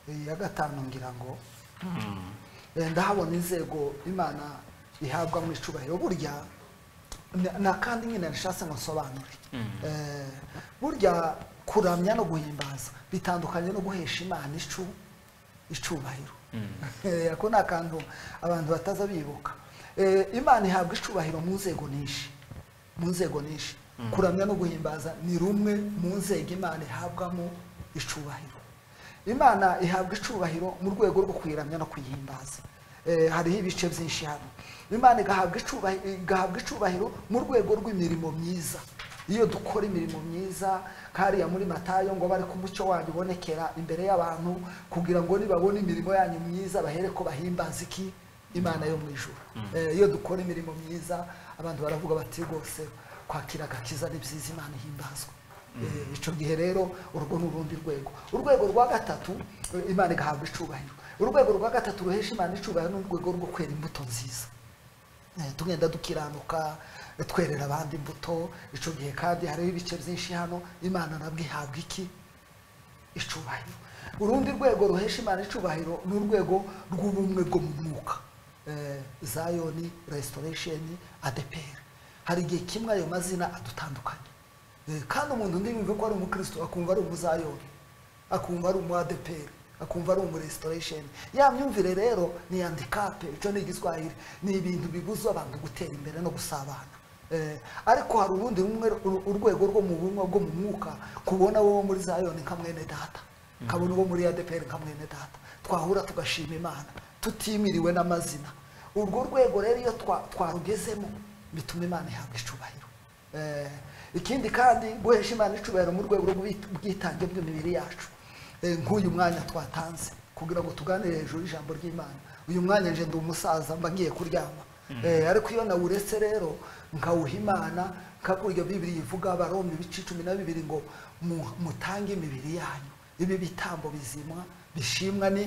eh, ya gatanu ngira ngo Eh, ndahabona inzego imana ihabwa mu icubahiro burya na- na kandi nyine nashatse ngo nsobanure Eh, burya kuramya no guhimbaza bitandukanye no guhesha imana icu icubahiro Eh, ako ni akantu abantu bataza bibuka Eh, imana ihabwa icubahiro mu nzego nyinshi mu nzego nyinshi kuramya no guhimbaza ni rumwe mu nzego imana ihabwamo icubahiro imana ihabwa icubahiro mu rwego rwo kuyiramya no kuyihimbaza Eh, hariho ibice byinshi hano imana igahabwa icubahi- igahabwa icubahiro mu rwego rw'imirimo myiza iyo dukora imirimo myiza kariya muri matayo ngo bari ko umucyo wanyu ubonekera imbere y'abantu kugira ngo nibabone imirimo yanyu myiza bahere ko bahimbaza iki imana yo mu ijoro Eh, iyo dukora imirimo myiza abantu baravuga bati rwose kwakira agakiza ni byiza imana ihimbazwa Eh, icyo gihe rero urwo ni urundi rwego urwego rwa gatatu eh, imana igahabwa icubahiro urwego rwa gatatu ruhesha imana icubahiro ni urwego rwo kwera imbuto nziza Eh, tugenda dukiranuka eh, twerera abandi imbuto icyo gihe kandi hariho ibice byinshi hano imana nabwo ihabwa iki icubahiro urundi rwego ruhesha imana icubahiro ni urwego rw'ubumwe bwo mu mwuka Eh, zayoni restoration adeperi hari igihe kimwe ayo mazina adutandukanye Eh, kandi umuntu undi yumva ko ari umukristo akumva ari umuzayoni akumva ari umuadeperi akumva ari umurestoration ya myumvire rero ni handikape icyo ni igiswahili ni ibintu bibuza abantu gutera imbere no gusabana Eh, ariko hari ubundi rumwe uru- urwego rwo mu bumwe bwo mu mwuka kubona wowe muri zayoni nka mwene data kabona uwo muri adeperi nka mwene data twahura tugashima imana tutimiriwe n'amazina urwo rwego rero iyo twa- twarugezemo bituma imana ihabwa icubahiro Eh, ikindi kandi guhesha imana icubahiro mu rwego rw'ubwitange bw'imibiri yacu Eh, nk'uyu mwanya twatanze kugira ngo tuganire hejuru y'ijambo ry'imana uyu mwanya nje ndi umusaza mba ngiye kuryama Eh, ariko iyo nawuretse rero nkawuha imana nkakurya bibiri ivuga abaroma ibice cumi na bibiri ngo mu- mutange imibiri yanyu ibi bitambo bizimwa bishimwa ni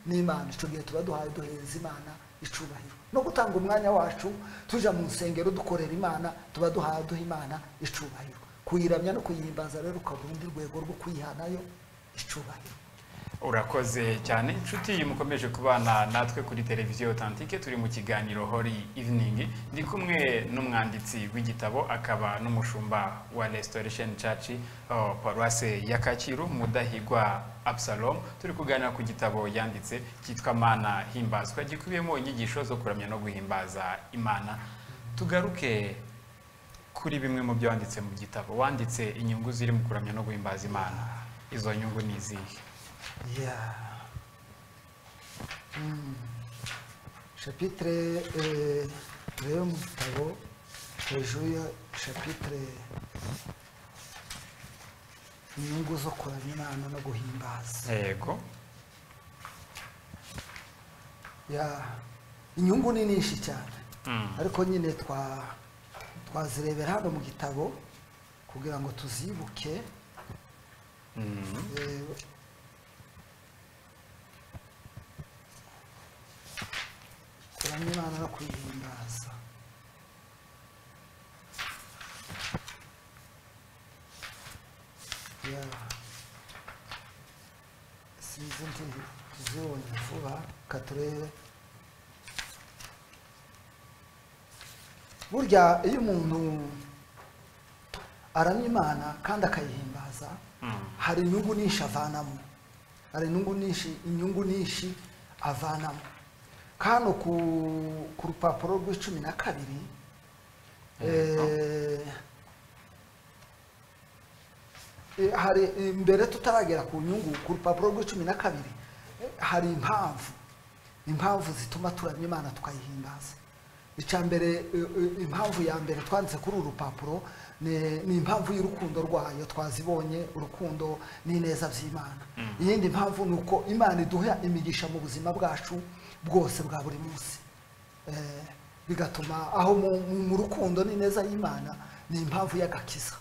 n'imana icyo gihe tuba duhaye duhereza imana icubahiro no gutanga umwanya wacu tujya mu nsengero dukorera imana tuba duhaye duha imana icubahiro kuyiramya no kuyihimbaza rero ukaba urundi rwego rwo kwihanayo icubahiro urakoze cyane inshuti mukomeje kubana natwe kuri televiziyo otantike turi mu kiganiro hori iviningi ndi kumwe n'umwanditsi w'igitabo akaba n'umushumba wa restoration church oh, paruwase ya kacyiru mudahigwa absalom turi kuganira ku gitabo yanditse cyitwa mana himbazwa gikubiyemo inyigisho zo kuramya no guhimbaza imana tugaruke kuri bimwe mu byo wanditse mu gitabo wanditse inyungu ziri mu kuramya no guhimbaza imana izo nyungu ni izihe Yeah. Mm. Chapitre eh, rero mu gitabo hejuru ya chapitre inyungu zo kuramya imana no guhimbaza yego Yeah. inyungu ni nyinshi cyane Mm. ariko nyine twa twazirebera hano mu gitabo kugira ngo tuzibuke Mm. Eh, kuramya imana no kuyihimbaza ya sinzi ndi tuzibonye vuba ka turebe burya iyo umuntu aramya imana kandi akayihimbaza Mm. hari inyungu nyinshi avanamo hari inyungu nyinshi inyungu nyinshi avanamo kano ku, ku rupapuro rw'icumi na kabiri eh, eh, hari imbere tutaragera ku nyungu ku rupapuro rw'icumi na kabiri eh, hari impamvu impamvu zituma turamya imana tukayihimbaza icya mbere eh, eh, impamvu ya mbere twanditse kuri uru rupapuro ni ni impamvu y'urukundo rwayo twazibonye urukundo n'ineza by'imana iyindi mpamvu ni uko imana iduha imigisha mu buzima bwacu bwose bwa buri munsi Eh, bigatuma aho mu- mu mu rukundo n'ineza y'imana ni impamvu y'agakiza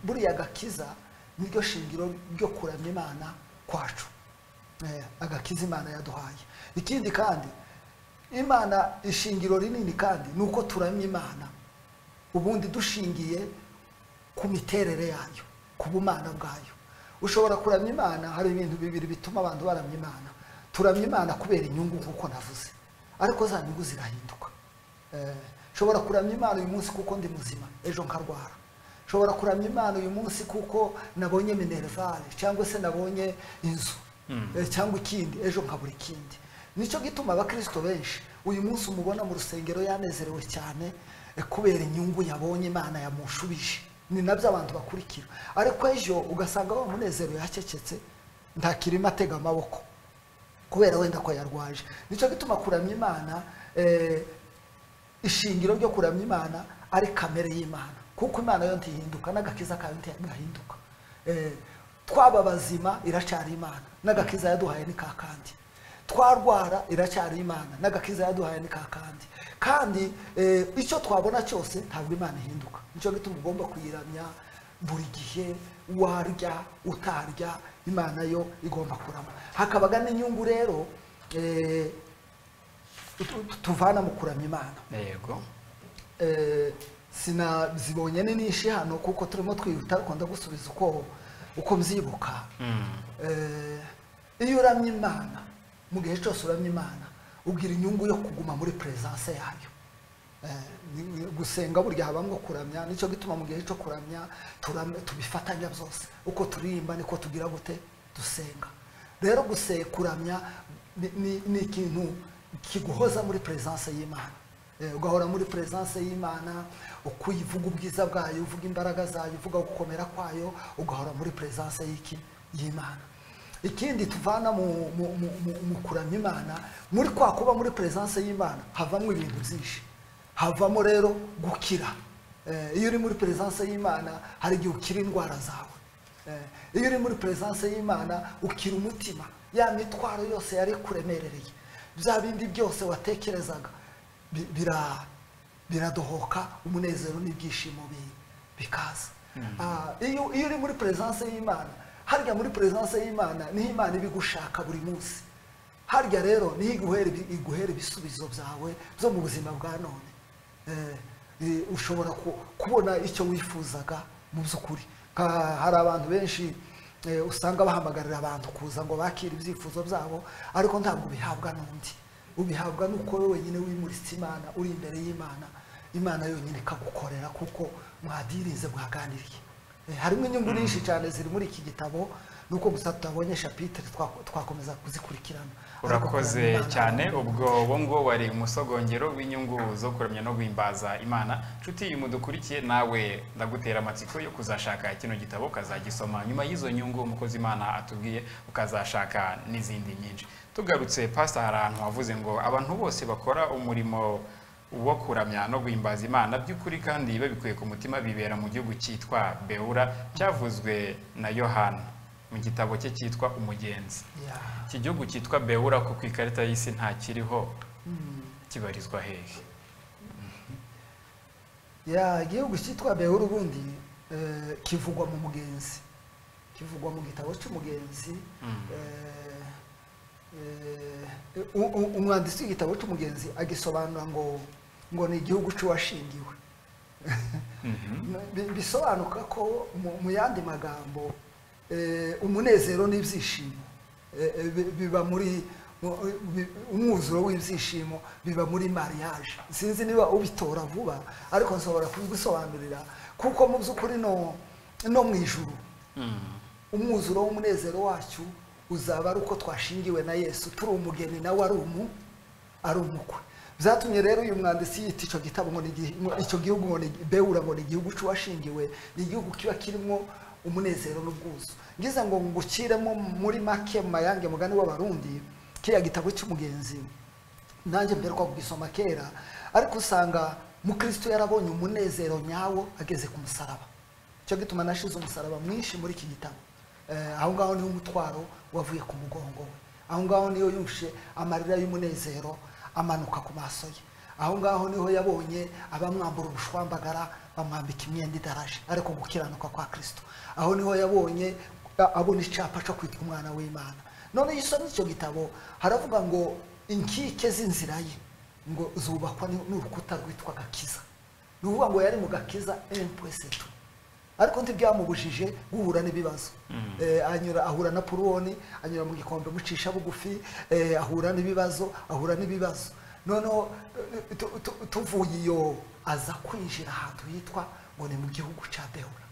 buriya agakiza niryo shingiro ryo kuramya imana kwacu Eh, agakiza imana yaduhaye ikindi kandi imana ishingiro rinini kandi ni uko turamya imana ubundi dushingiye ku miterere yayo ku bumana bwayo ushobora kuramya imana hari ibintu bibiri bituma abantu baramya imana turamya imana kubera inyungu nk'uko navuze ariko za nyungu zirahinduka Eh, nshobora kuramya imana uyu munsi kuko ndi muzima ejo nkarwara nshobora kuramya imana uyu munsi kuko nabonye minerivare cyangwa se nabonye inzu Eh, cyangwa ikindi ejo nkabura ikindi nicyo gituma abakristo benshi uyu munsi umubona mu rusengero yanezerewe cyane eh, kubera inyungu yabonye imana yamushubije ni nabyo abantu bakurikira ariko ejo ugasanga wa munezero yacecetse ntakirimo atega amaboko kubera wenda ko yarwaje nicyo gituma kuramya imana eh, ishingiro ryo kuramya imana ari kamere y'imana kuko imana yo ntihinduka n'agakiza kayo ntigahinduka twaba bazima iracyari imana n'agakiza yaduhaye ni ka kandi twarwara iracyari imana n'agakiza yaduhaye ni ka kandi kandi eh, icyo twabona cyose ntabwo imana ihinduka nicyo gituma ugomba kuyiramya buri gihe warya utarya imana yo igomba kurama hakabaga n'inyungu rero eh, tu- tu- tuvana mu kuramya imana yego Eh, sinazibonye ni nishi hano kuko turimo twihuta ariko ndagusubiza uko uko mbyibuka Mm. Eh, iyo uramye imana mu gihe cyose uramye imana ugira inyungu yo kuguma muri presence yayo Eh, ni- ni- gusenga burya habamo kuramya nicyo gituma mu gihe cyo kuramya turam- tubifatanya byose uko turirimba niko tugira gute dusenga rero guse kuramya ni- ni ni ikintu kiguhoza muri presence y'imana Eh, ugahora muri presence y'imana uko uyivuga ubwiza bwayo uvuga imbaraga zayo uvuga gukomera kwayo ugahora muri presence y'iki y'imana ikindi tuvana mu, mu, mu, mu, mu kuramya imana muri kwa kuba muri presence y'imana havamo ibintu byinshi havamo rero gukira Eh, iyo uri muri presence y'imana hari igihe ukira indwara zawe Eh, iyo uri muri presence y'imana ukira umutima ya mitwaro yose yari kuremerereye bya bindi byose watekerezaga bi- bira- biradohoka umunezero n'ibyishimo bi- bikaza Ah, iyo iyo uri muri presence y'imana harya muri presence y'imana niho imana iba igushaka buri munsi harya rero niho iguhera ibi- iguhera ibisubizo byawe byo mu buzima bwa none Eh, eh, ushobora ku- kubona icyo wifuzaga mu by'ukuri Nka- hari abantu benshi eh, usanga bahamagarira abantu kuza ngo bakire ibyifuzo byabo ariko ntabwo bihabwa n'undi ubihabwa nuko wowe wenyine wimuritse imana uri imbere y'imana imana yonyine ikagukorera kuko mwadirize mwaganiriye Eh, harimo inyungu nyinshi cyane ziri muri iki gitabo nuko gusa tutabonye shapitire twa- twakomeza kuzikurikirana Ariko kuramya urakoze Imana- cyane ubwo wo ngo wari umusogongero w'inyungu zo kuramya no guhimbaza imana nshuti mudukurikiye nawe ndagutera amatsiko yo kuzashaka kino gitabo ukazagisoma nyuma y'izo nyungu umukozi imana atubwiye ukazashaka n'izindi nyinshi tugarutse pasita hari ahantu wavuze ngo abantu bose bakora umurimo wo kuramya no guhimbaza imana by'ukuri kandi babikuye ku mutima bibera mu gihugu cyitwa bewura cyavuzwe na yohana mu gitabo cye cyitwa umugenzi Yeah. iki gihugu cyitwa bewura ko ku ikarita y'isi ntakiriho Mm. kibarizwa hehe ya igihugu cyitwa behu ubundi eh, kivugwa mu mugenzi kivugwa mu gitabo cy'umugenzi Mm. eh, eh, u- u- umwanditsi w'igitabo cy'umugenzi agisobanura ngo ngo ni igihugu cy'uwashingiwe Mhm. Bi- bisobanuka ko mu- mu yandi magambo eh, umunezero n'ibyishimo eh, eh, bi- biba muri mu- bi- umwuzuro w'ibyishimo biba muri mariage sinzi niba ubitora vuba ariko nshobora kubigusobanurira kuko mu by'ukuri no no mu ijuru Mm. umwuzuro w'umunezero wacyo uzaba ari uko twashingiwe na yesu turi umugeni nawe ari umu ari umukwe byatumye rero uyu mwanditsi yita icyo gitabo ngo ni igihe- ngo icyo gihugu ngo ni bewura ngo ni igihugu cy'uwashingiwe ni igihugu kiba kirimo umunezero n'ubwuzu ngize ngo ngukiremo muri make mu mayange mugani w'abarundi kiriya gitabo cy'umugenzi nanjye mberwa kugisoma kera ariko usanga mukristo yarabonye umunezero nyawo ageze ku musaraba cyo gituma nashize umusaraba mwinshi muri iki gitabo Eh, aho ngaho niho umutwaro wavuye ku mugongo we aho ngaho niho yushe amarira y'umunezero amanuka ku maso ye aho ngaho niho yabonye abamwambura ubushwambagara bamwambika imyenda idaraje ariko gukiranuka kwa kristo aho niho yabonye a- abona icyapa cyo kwitwa umwana w'imana none iyo usomye icyo gitabo haravuga ngo inkike z'inzira ye ngo zubakwa ni- n'urukuta rwitwa gakiza ni ukuvuga ngo yari mu gakiza empuwesetu ariko ntibyamubujije guhura n'ibibazo Eh, anyura ahura na puruwoni anyura mu gikombe mucisha bugufi eh, ahura n'ibibazo ahura n'ibibazo noneho eh, tu- tu- tuvuye iyo aza kwinjira ahantu hitwa ngo ni mu gihugu cya bewura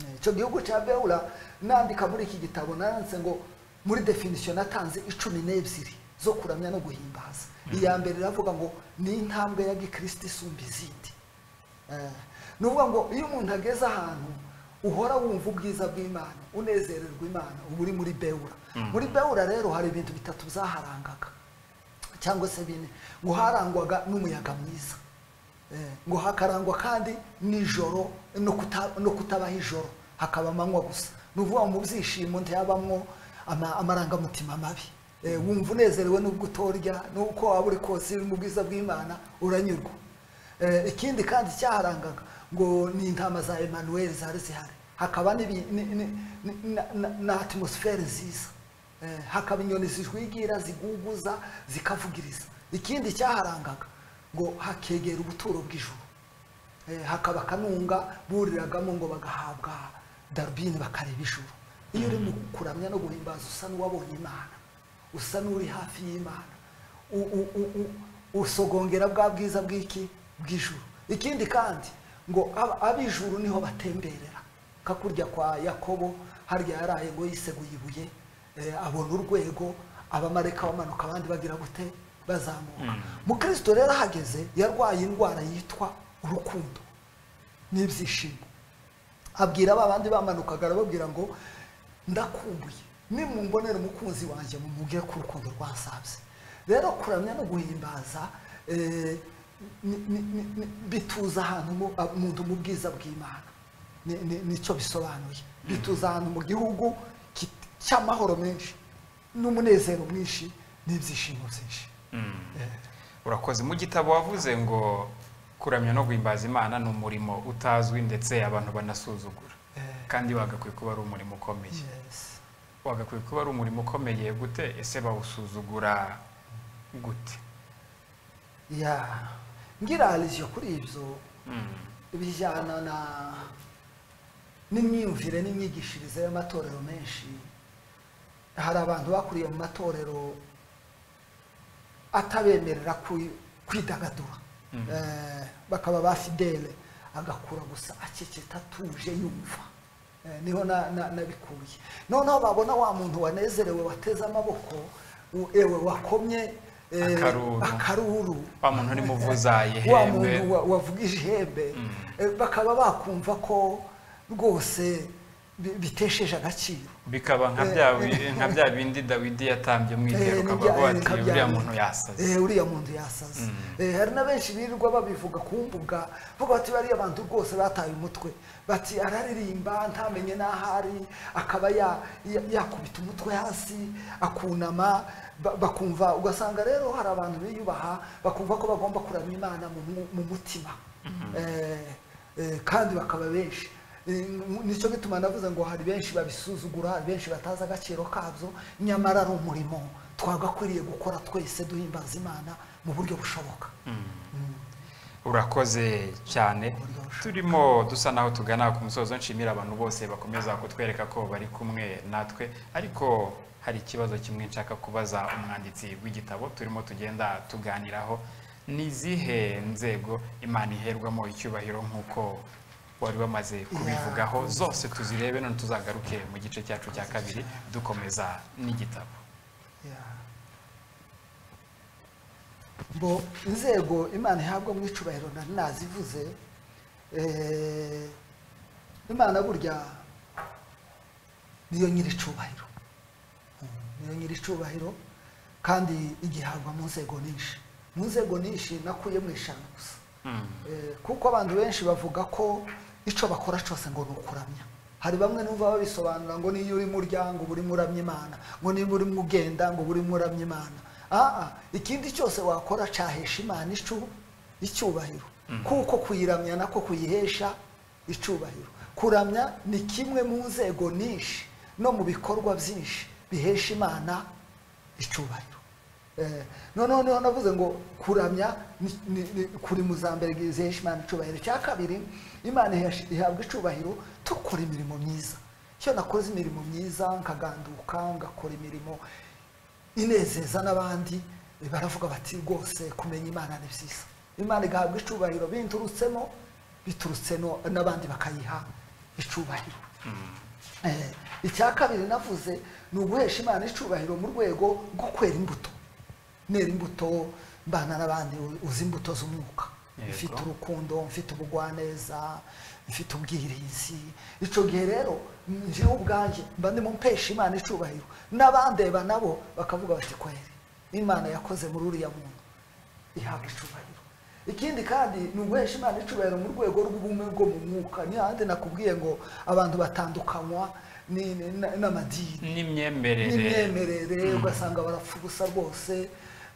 Eh, icyo gihugu cya bewura nandika muri iki gitabo naranditse ngo muri definisiyo natanze icumi n'ebyiri zo kuramya no guhimbaza iya mbere iravuga ngo ni intambwe ya gikristo isumba izindi Eh, ni ukuvuga ngo iyo umuntu ageze ahantu uhora wumva ubwiza bw'imana unezererwa imana uba uri muri bewura muri bewura rero hari ibintu bitatu byaharangaga cyangwa se bine ngo harangwaga n'umuyaga mwiza Eh, ngo hakarangwa kandi nijoro no kuta- no kutabaho ijoro hakaba amanywa gusa ni ukuvuga ngo mu byishimo ntiyabamwo ama- amarangamutima mabi Eh, wumva unezerewe n'ubwo utorya n'uko waba uri kose uri mu bwiza bw'imana uranyurwa Eh, ikindi kandi cyaharangaga ngo ni intama za emanuweli zari zihari hakaba n'ibi- ni- ni- ni- na- na- na atmosifere nziza Eh, hakaba inyoni zijwigira ziguguza zikavugiriza ikindi cyaharangaga ngo hakegera ubuturo bw'ijuru Eh, hakaba akanunga buriragamo ngo bagahabwa darubini bakareba ijuru iyo uri mu kuramya no guhimbaza usa n'uwabonye imana usa n'uri hafi y'imana U- u- u- u- usogongera bwa bwiza bw'iki bw'ijuru ikindi kandi ngo ab- ab'ijuru niho batemberera kakurya kwa yakobo harya yaraye ngo yiseguye ibuye eh, abona urwego abamareka bamanuka abandi bagira gute bazamuka mukristo rero ahageze yarwaye indwara yitwa urukundo n'ibyishimo abwira ba bandi bamanukaga arababwira ngo ndakumbuye nimumbonera umukunzi wanjye mumubwire ko urukundo rwasabye rero kuramya no guhimbaza eh, ni- ni- ni- ni- bituza ahantu mu- ah, umuntu mu bwiza bw'imana Ni- ni- nicyo bisobanuye bituza ahantu mu gihugu kit- cy'amahoro menshi n'umunezero mwinshi n'ibyishimo byinshi urakoze mu gitabo wavuze ngo kuramya no guhimbaza imana ni umurimo utazwi ndetse abantu banasuzugura Eh, kandi wagakwiye kuba ari umurimo ukomeye yes. wagakwiye kuba ari umurimo ukomeye gute ese bawusuzugura gute ya ngirariziyo kuri ibyo Mm. bijyana na n'imyumvire n'imyigishirize y'amatorero menshi hari abantu bakuriye mu matorero atabemerera kwi- kwidagadura Mhm. Eh, bakaba ba fidele agakura gusa aceceta atuje yumva Eh, niho na- na- nabikuye noneho babona wa muntu wanezerewe wateze amaboko u- ewe wakomye eh, Akaruru. akaruru wa muntu urimo uvuza wa ihembe muntu wa- wavugije ihembe Mm. eh, bakaba bakumva ko rwose bi- bitesheje agaciro bikaba nka Eh, bya bi- nka bya bindi dawidi yatambye mu Eh, itero nibya- ukavuga eh, ati nka bya uriya bindi. muntu yasaze Eh, uriya muntu yasaze Mm. Eh, hari na benshi birirwa babivuga ku mbuga bavuga bati bariya bantu rwose bataye umutwe bati araririmba ntamenye n'aho ari akaba ya- ya- yakubita umutwe hasi akunama ba- bakumva ugasanga rero hari abantu biyubaha bakumva ko bagomba kuramya imana mu mu- mu mutima Eh, eh, kandi bakaba benshi Eh, nicyo gituma navuze ngo hari benshi babisuzugura hari benshi batazi agaciro kabyo nyamara ari umurimo twagakwiriye gukora twese duhimbaza imana mu buryo bushoboka urakoze cyane turimo dusa naho tugana ku musozo nshimira abantu bose bakomeza kutwereka ko bari kumwe natwe ariko hari ikibazo kimwe nshaka kubaza umwanditsi w'igitabo turimo tugenda tuganiraho ni izihe nzego imana iherwamo icyubahiro nk'uko wari wamaze kubivugaho zose tuzirebe none tuzagaruke mu gice cyacu cya kabiri dukomeza n'igitabo Yeah. bo inzego imana ihabwa mu icubahiro nari nazivuze eh, imana burya niyo nyiri icubahiro Mm, niyo nyiri icubahiro kandi igihabwa mu nzego nyinshi mu nzego nyinshi nakuye mu eshanu gusa Eh, kuko abantu benshi bavuga ko icyo bakora cyose ngo ni ukuramya hari bamwe numva babisobanura ngo niyo uri murya ngo uba urimo uramya imana ngo niba urimo ugenda ngo uba urimo uramya imana aha ikindi cyose wakora cyahesha imana icu- icyubahiro kuko kuyiramya nako kuyihesha icyubahiro kuramya ni kimwe mu nzego nyinshi no mu bikorwa byinshi bihesha imana icyubahiro Eh, noneho niho navuze ngo kuramya ni- ni- ni- kuri mu za mbere zihesha imana icyubahiro cya kabiri imana ihesha- ihabwa icyubahiro dukora imirimo myiza iyo nakoze imirimo myiza nkaganduka ngakora imirimo inezeza n'abandi eh, baravuga bati rwose kumenya imana ni byiza imana igahabwa icyubahiro binturutsemo biturutse no- n'abandi bakayiha icyubahiro Eh, icya kabiri navuze ni uguhesha imana icubahiro mu rwego rwo kwera imbuto nera imbuto mbana n'abandi u- uzi imbuto z'umwuka Yego. mfite urukundo mfite ubugwaneza mfite ubwirinzi icyo gihe rero njyewe ubwanjye mba ndimo mpesha imana icubahiro n'abandeba nabo bakavuga bati kweri imana yakoze muri uriya muntu ihabwa icubahiro ikindi kandi ni uguhesha imana icubahiro mu rwego rw'ubumwe bwo mu mwuka ni handi nakubwiye ngo abantu batandukanywa ni- ni- na- n'amadini n'imyemerere n'imyemerere ugasanga barapfa ubusa rwose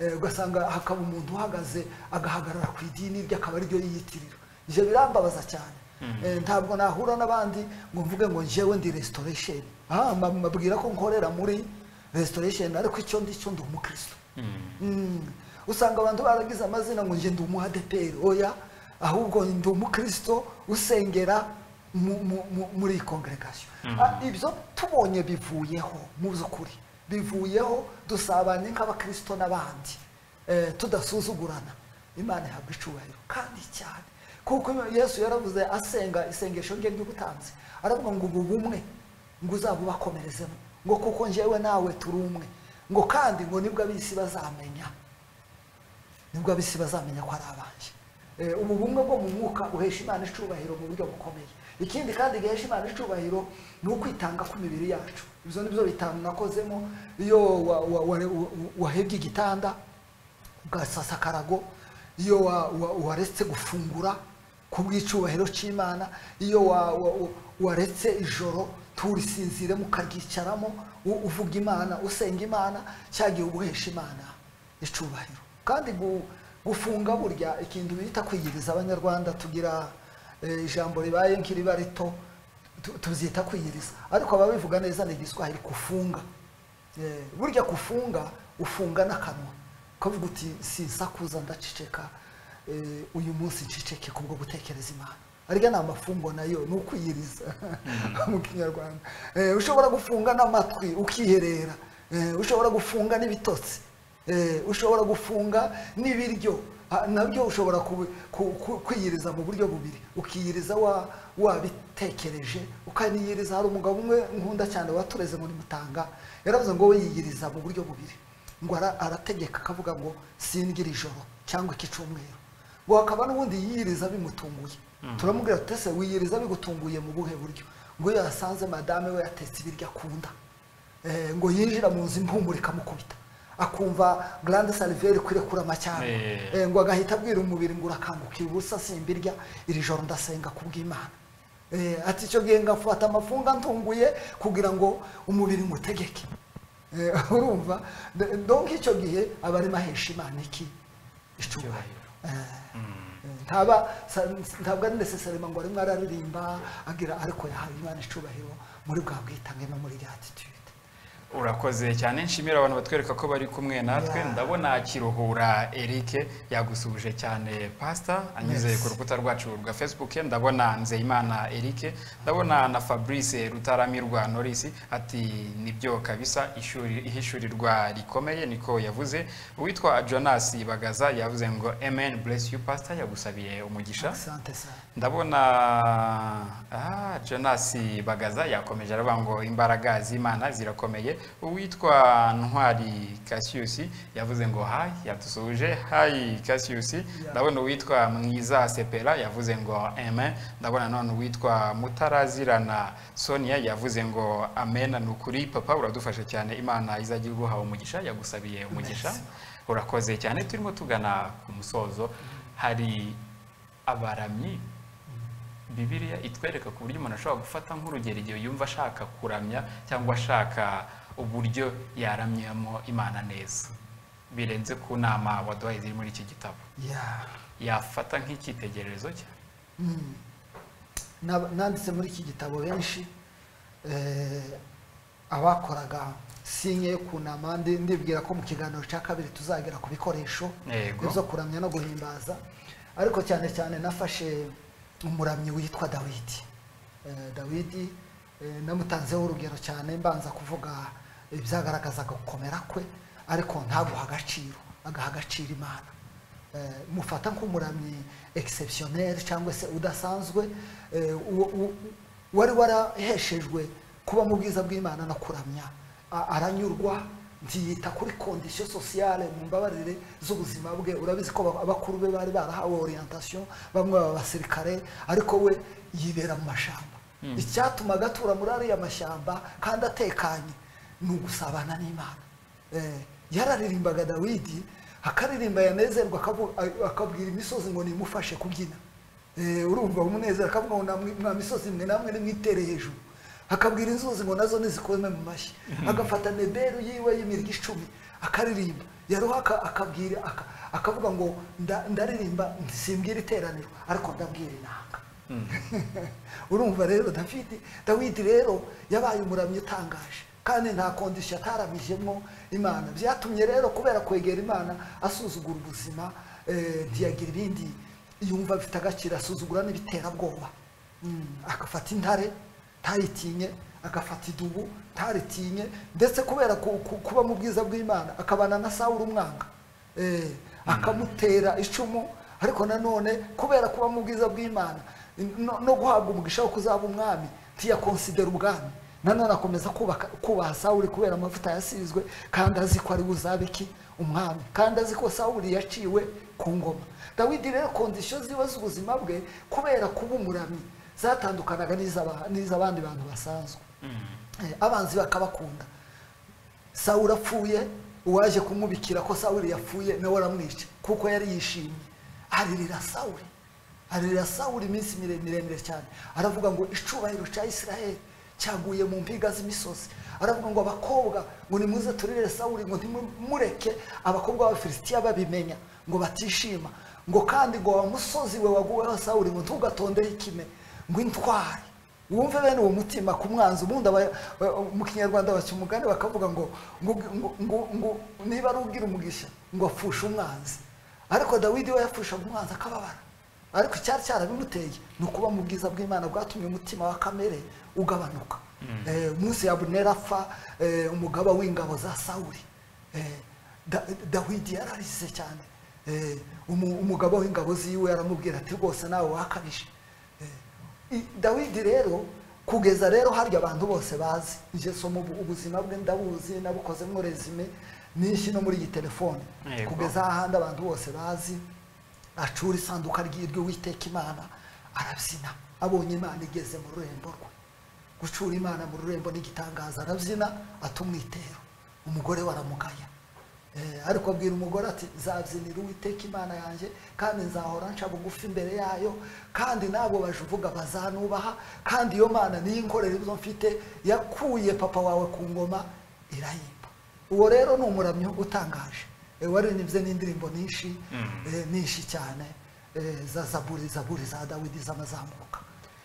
eh, ugasanga hakaba umuntu uhagaze agahagarara ku idini rye akaba ariryo yiyitirira ibyo birambabaza cyane Eh, ntabwo nahura n'abandi ngo mvuge ngo njyewe ndi restoration ah mba- mbabwira ko nkorera muri restoration ariko icyo ndi cyo ndi umukristo Mm. Mm. usanga abantu baragize amazina ngo njye ndi umu adeperi oya ahubwo ndi umukristo usengera mu- mu- mu- muri iyi congregation Ah, ibyo tubonye bivuyeho mu by'ukuri bivuyeho dusabanye nk'abakristo n'abandi eh, tudasuzugurana imana ihabwa icubahiro kandi cyane kuko yesu yaravuze asenga isengesho rye ry'ubutanzi aravuga ngo ubu bumwe ngo uzaba ubakomerezemo ngo kuko njyewe nawe turi umwe ngo kandi ngo nibwo ab'isi bazamenya nibwo ab'isi bazamenya ko ari abanje Eh, ubu bumwe bwo mu mwuka uhesha imana icubahiro mu buryo bukomeye ikindi kandi gihesha imana icubahiro ni ukwitanga kw'imibiri yacu ibyo ni byo bitanu nakozemo iyo wa- wa- wa- wa- wahebye igitanda ugasasa akarago iyo wa- wa- waretse gufungura ku bw'icyubahiro cy'imana iyo wa- wa- wa- waretse ijoro turisinzire mukaryicaramo u- uvuga imana usenga imana cyagiye uguhesha imana icubahiro kandi gu- gufunga burya ikintu bita kwiyiriza abanyarwanda tugira eh, ijambo ribaye nk'iriba rito tu- tubyita kwiyiriza ariko ababivuga neza ni igiswahili kufunga Eh, burya kufunga ufunga n'akanwa kavuga uti sinsakuza ndaceceka eh, uyu munsi nceceke kubwo gutekereza imana arya ni amafungo nayo ni ukwiyiriza mu kinyarwanda Eh, ushobora gufunga n'amatwi ukiherera Eh, ushobora gufunga n'ibitotsi Eh, ushobora gufunga n'ibiryo Ha, nabyo ushobora kubi- ku- ku- kwiyiriza mu buryo bubiri ukiyiriza wa- wabitekereje ukaniyiriza hari umugabo umwe nkunda cyane watureze muri mutanga yaravuze ngo we yiyiriza mu buryo bubiri ngo ara- arategeka akavuga ngo sindya ijoro cyangwa ikicumweru ngo hakaba n'ubundi yiyiriza bimutunguye turamubwira tuti ese wiyiriza bigutunguye mu buhe buryo ngo iyo yasanze madame we yatetse ibiryo akunda Eh, ngo yinjira mu nzu impumuro ikamukubita akumva grande saliveri kwirekura amacyaro Eh. Eh, ngo agahita abwira umubiri ngo urakanguka ubusa simbirya iri joro ndasenga kubw'imana Eh, ati icyo gihe ngafata amafunga ntunguye kugira ngo umubiri ngutegeke Eh, urumva D- donc icyo gihe aba arimo ahesha imana iki icyubahiro Eh, eh, ntaba sa- ntabwo ari necessarily ngo arimo araririmba agira ariko yahawe imana icubahiro muri bwa bwitange no muri rya attitude urakoze cyane nshimira abantu batwereka ko bari kumwe natwe Yeah. ndabona kiruhura eric yagusuhuje cyane pasita anyuze Yes. ku rukuta rwacu rwa facebook ndabona nzeyimana eric ndabona na fabrice rutaramirwa norris ati nibyo kabisa ishuri ihishurirwa rikomeye niko yavuze uwitwa jonas bagaza yavuze ngo amen bless you pastor yagusabiye umugisha sante sana ndabona ah, jonas bagaza yakomeje aravuga ngo imbaraga z'imana zirakomeye uwitwa ntwari cassius yavuze ngo hayi yadusuhuje hayi cassius ndabona uwitwa mwiza sepera yavuze ngo amen ndabona none uwitwa mutarazirana sonia yavuze ngo amen ni ukuri papa uradufasha cyane imana izajya iguha umugisha yagusabiye umugisha urakoze cyane turimo tugana ku musozo hari abaramyi bibiliya itwereka ku buryo umuntu ashobora gufata nk'urugero igihe yumva ashaka kuramya cyangwa ashaka uburyo yaramyamo imana neza birenze ku nama waduhaye ziri muri iki gitabo yeah. yafata nk'icyitegererezo cye Mm. Na- nanditse muri iki gitabo benshi eh, abakoraga sinye yo kunama ndi- ndibwira ko mu kiganiro cya kabiri tuzagera ku bikoresho Yego. byo kuramya no guhimbaza ariko cyane cyane nafashe umuramyi witwa dawidi Eh, dawidi eh, namutanzeho urugero cyane mbanza kuvuga ibyagaragazaga gukomera kwe ariko ntaguha agaciro agaha agaciro imana Eh, mufata nk'umuramyi exceptionnel cyangwa se udasanzwe eh, uwo- uwo- wari waraheshejwe kuba mu bwiza bw'imana no kuramya A- aranyurwa ntiyita kuri condition sociale mu mbabarire z'ubuzima bwe urabizi ko ba- abakuru be bari barahawe orientation bamwe baba abasirikare ariko we yibera mu mashyamba icyatumaga atura muri ariya mashyamba kandi atekanye ni ugusabana n'imana Eh, yararirimbaga dawidi akaririmba yanezerwa akavu- a- akabwira imisozi ngo nimufashe kubyina Eh, urumva umunezero akavuga ngo namwe- mwa misozi mwe namwe nimwitere hejuru akabwira inzuzi ngo nazo nizikome mu mashyi agafata neberu yiwe y'imirya icumi akaririmba yaroha aka- akabwira aka- akavuga ngo nda- ndaririmba simbwira iteraniro ariko ndabwira inanga urumva rero dafidi dawidi rero yabaye umuramyi utangaje kandi nta kondisiyo ataramijemo imana byatumye rero kubera kwegera imana asuzugura ubuzima eh, ntiyagira ibindi yumva bifite agaciro asuzugura n'ibiterabwoba Mm, agafata intare ntayitinye agafata idubu ntaritinye ndetse kubera ku- ku- kuba mu bwiza bw'imana akabana na sawuri umwanga Eh, akamutera icumu ariko nanone kubera kuba mu bwiza bw'imana no- no guhabwa umugisha wo kuzaba umwami ntiyakonsidera ubwami nanone akomeza kubaka kubaha sawuri kubera amavuta yasizwe kandi azi ko ari buzabe iki umwami kandi azi ko sawuri yaciwe ku ngoma dawidi rero kondisiyo ziwe z'ubuzima bwe kubera kuba umuramyi zatandukanaga n'iz'aba- n'iz'abandi bantu basanzwe Eh, abanzi bakabakunda sawuri apfuye uwaje kumubikira ko sawuri yapfuye nawe aramwica kuko yari yishimye aririra sawuri aririra sawuri iminsi mire- miremire cyane aravuga ngo icubahiro cya isiraheli cyaguye mu mpiga z'imisozi aravuga ngo abakobwa ngo nimuze turirire sawuri ngo ntimureke abakobwa b'abafilisitiya babimenya ngo batishima ngo kandi ngo wa musozi we waguweho sawuri ngo ntugatondeho ikime ngo intwari wumve bene uwo mutima ku mwanzi ubundi aba- ba- mu kinyarwanda baca umugani bakavuga ngo ngo ngo- ngo- ngo niba ari ubwira umugisha ngo apfushe umwanzi ariko dawidi we yapfushaga umwanzi akababara ariko icyari cyarabimuteye ni ukuba mu bwiza bw'imana bwatumye umutima wa kamere ugabanuka Eh, munsi ya abuneri apfa eh, umugaba w'ingabo za sawuri Eh, Da- dawidi yararize cyane Eh, umu- umugaba w'ingabo ziwe aramubwira ati rwose nawe wakabije Eh, I- dawidi rero kugeza rero harya abantu bose bazi njye soma ubu- ubuzima bwe ndabuzi nabukozemo resume nyinshi no muri iyi telefone Yego. kugeza ahandi abantu bose bazi acura isanduka ry'uwiteka imana arabyina abonye imana igeze mu rurembo rwe gucura imana mu rurembo n'igitangaza arabyina atumwitero umugore we aramugaya Eh, ariko abwira umugore ati nzabyinira uwiteka imana yanjye kandi nzahora nca bugufi imbere yayo kandi nabo bajuvuga bazanubaha kandi iyo mana niyo inkorera ibyo mfite yakuye papa wawe ku ngoma irayimba uwo rero ni umuramyo utangaje Eh, waririmbye n'indirimbo nyinshi eh, nyinshi cyane eh, za zaburi zaburi za dawidi z'amazamuka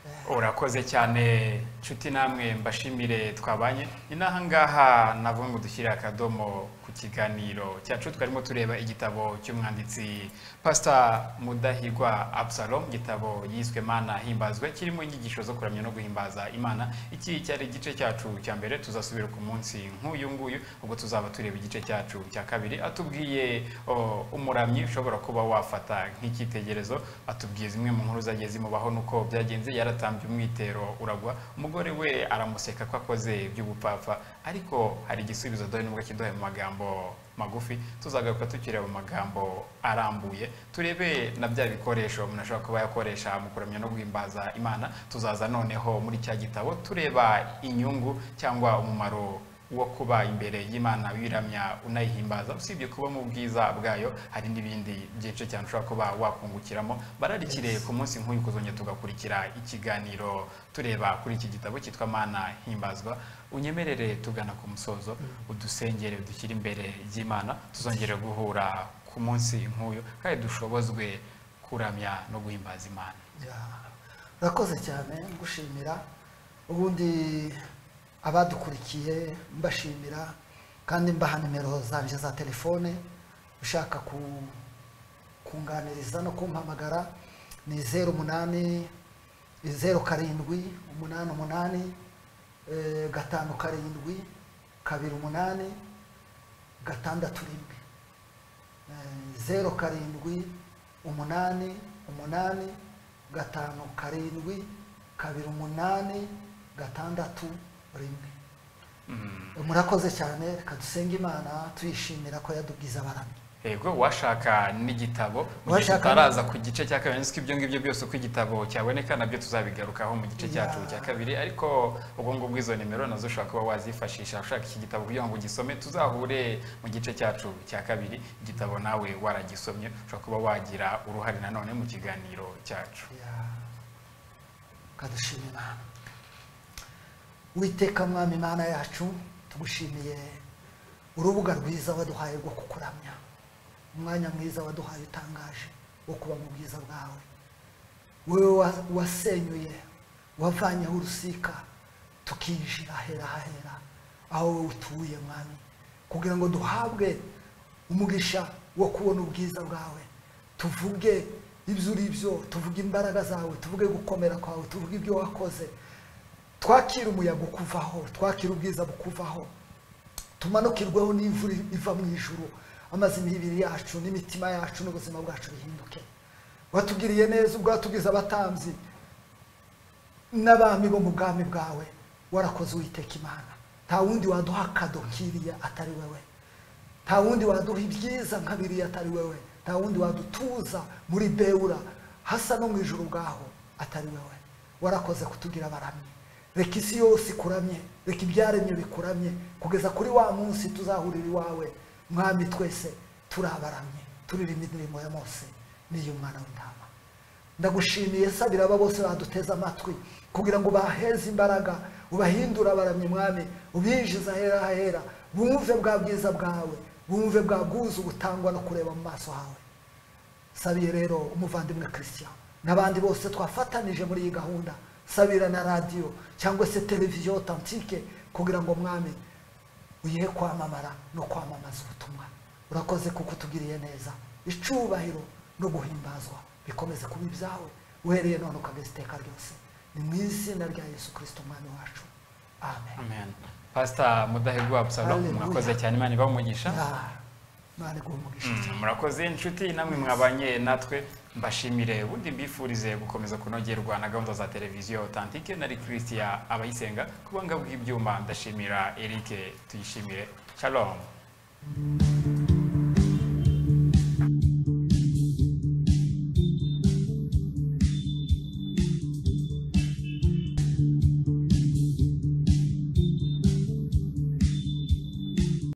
Eh, urakoze cyane nshuti namwe mbashimire twabanye ni n'aha ngaha navuga ngo dushyire akadomo ku kiganiro cyacu twarimo tureba igitabo cy'umwanditsi pasita mudahigwa absalom igitabo yiswe mana himbazwe kirimo inyigisho zo kuramya no guhimbaza imana iki cyari igice cyacu cya mbere tuzasubira ku munsi nk'uyu nguyu ubwo tuzaba tureba igice cyacu cya kabiri atubwiye o, umuramyi ushobora kuba wafata nk'icyitegererezo atubwiye zimwe mu nkuru zagiye zimubaho nuko byagenze yaratambye umwitero uragwa umugore we aramuseka ko akoze by'ubupfapfa ariko hari igisubizo dore nubwo kiduhaye mu magambo magufi tuzagaruka tukireba mu magambo arambuye turebe na bya bikoresho umuntu ashobora kuba yakoresha mu kuramya no guhimbaza imana tuzaza noneho muri cya gitabo tureba inyungu cyangwa umumaro wo kuba imbere y'imana wiramya unayihimbaza usibye kuba mu bwiza bwayo hari n'ibindi byinshi cyane ushobora kuba wakungukiramo bararikire ku munsi nk'uyu kuzongera tugakurikira ikiganiro tureba kuri iki gitabo cyitwa mana himbazwa unyemerere tugana ku musozo udusengere dushyire imbere y'imana tuzongere guhura ku munsi nk'uyu kandi dushobozwe kuramya no guhimbaza imana Ya, urakoze cyane ngushimira ubundi abadukurikiye mbashimira kandi mbaha nimero zanje za telefone ushaka ku kunganiriza no kumpamagara ni zeru umunani zeru karindwi umunani umunani eh, gatanu karindwi kabiri umunani gatandatu rimwe Eh, zeru karindwi umunani umunani gatanu karindwi kabiri umunani gatandatu rimwe Mm. murakoze cyane reka dusenge imana tuyishimira ko yadugize abaramyi yego washaka n'igitabo mu gihe Uwashaka- tutaraza ku gice cya kabiri ndetse ko ibyo ngibyo byose uko igitabo cyaboneka nabyo tuzabigarukaho mu gice cyacu Ya. cya kabiri ariko ubwo ngubwo izo nimero nazo ushobora kuba wazifashisha ushaka iki gitabo kugira ngo ugisome tuzahure mu gice cyacu cya kabiri igitabo nawe waragisomye ushobora kuba wagira uruhare nanone mu kiganiro cyacu Ya. Tukadushima Imana witeka mwami Imana yacu tugushimiye urubuga rwiza waduhaye rwo kukuramya umwanya mwiza waduhaye utangaje wo kuba mu bwiza bwawe wowe wa- wasenyuye wavanyeho urusika tukinjira hera hahera aho wowe utuye mwami kugira ngo duhabwe umugisha wo kubona ubwiza bwawe tuvuge ibyo uri byo tuvuge imbaraga zawe tuvuge gukomera kwawe tuvuge ibyo wakoze twakira umuyaga ukuvaho twakira ubwiza bukuvaho tumanukirweho n'imvura iva mu ijuru amazi imibiri yacu n'imitima yacu n'ubuzima bwacu bihinduke watugiriye neza ubwatugize abatambyi n'abami bo mu bwami bwawe warakoze uwiteka imana nta wundi waduha akado kiriya atari wowe nta wundi waduha ibyiza nka biriya atari wowe nta wundi wadutuza muri bewura hasa no mu ijuru ubwaho atari wowe warakoze kutugira abaramyi reka isi yose ikuramye reka ibyaremye bikuramye kugeza kuri wa munsi tuzahurira iwawe mwami twese turi abaramyi turirimba indirimbo ya mose n'iy'umwana w'intama ndagushimiye sabira aba bose baduteze amatwi kugira ngo baheze imbaraga ubahindure abaramyi mwami ubinjize ahera hahera bumve bwa bwiza bwawe bumve bwa bwuzu butangwa no kureba mu maso hawe sabiye rero umuvandimwe christian n'abandi bose twafatanije muri iyi gahunda sabira na radiyo cyangwa se televiziyo otantike kugira ngo mwami uyihe kwamamara no kwamamaza ubutumwa urakoze kuko utugiriye neza icubahiro no guhimbazwa bikomeze kuba ibyawe uhereye none ukageza iteka ryose ni mu izina rya yesu kirisito umwami wacu amen amen pasita mudahigwa abusalomu Hallelujah. murakoze cyane imana ibamugisha Ya, imana iguhe umugisha Mm, murakoze inshuti namwe mwabanye natwe mbashimire ubundi mbifurize gukomeza kunogerwa na gahunda za televiziyo otantike nari christian abayisenga ku buhanga bw'ibyuma ndashimira eric tuyishimire shalom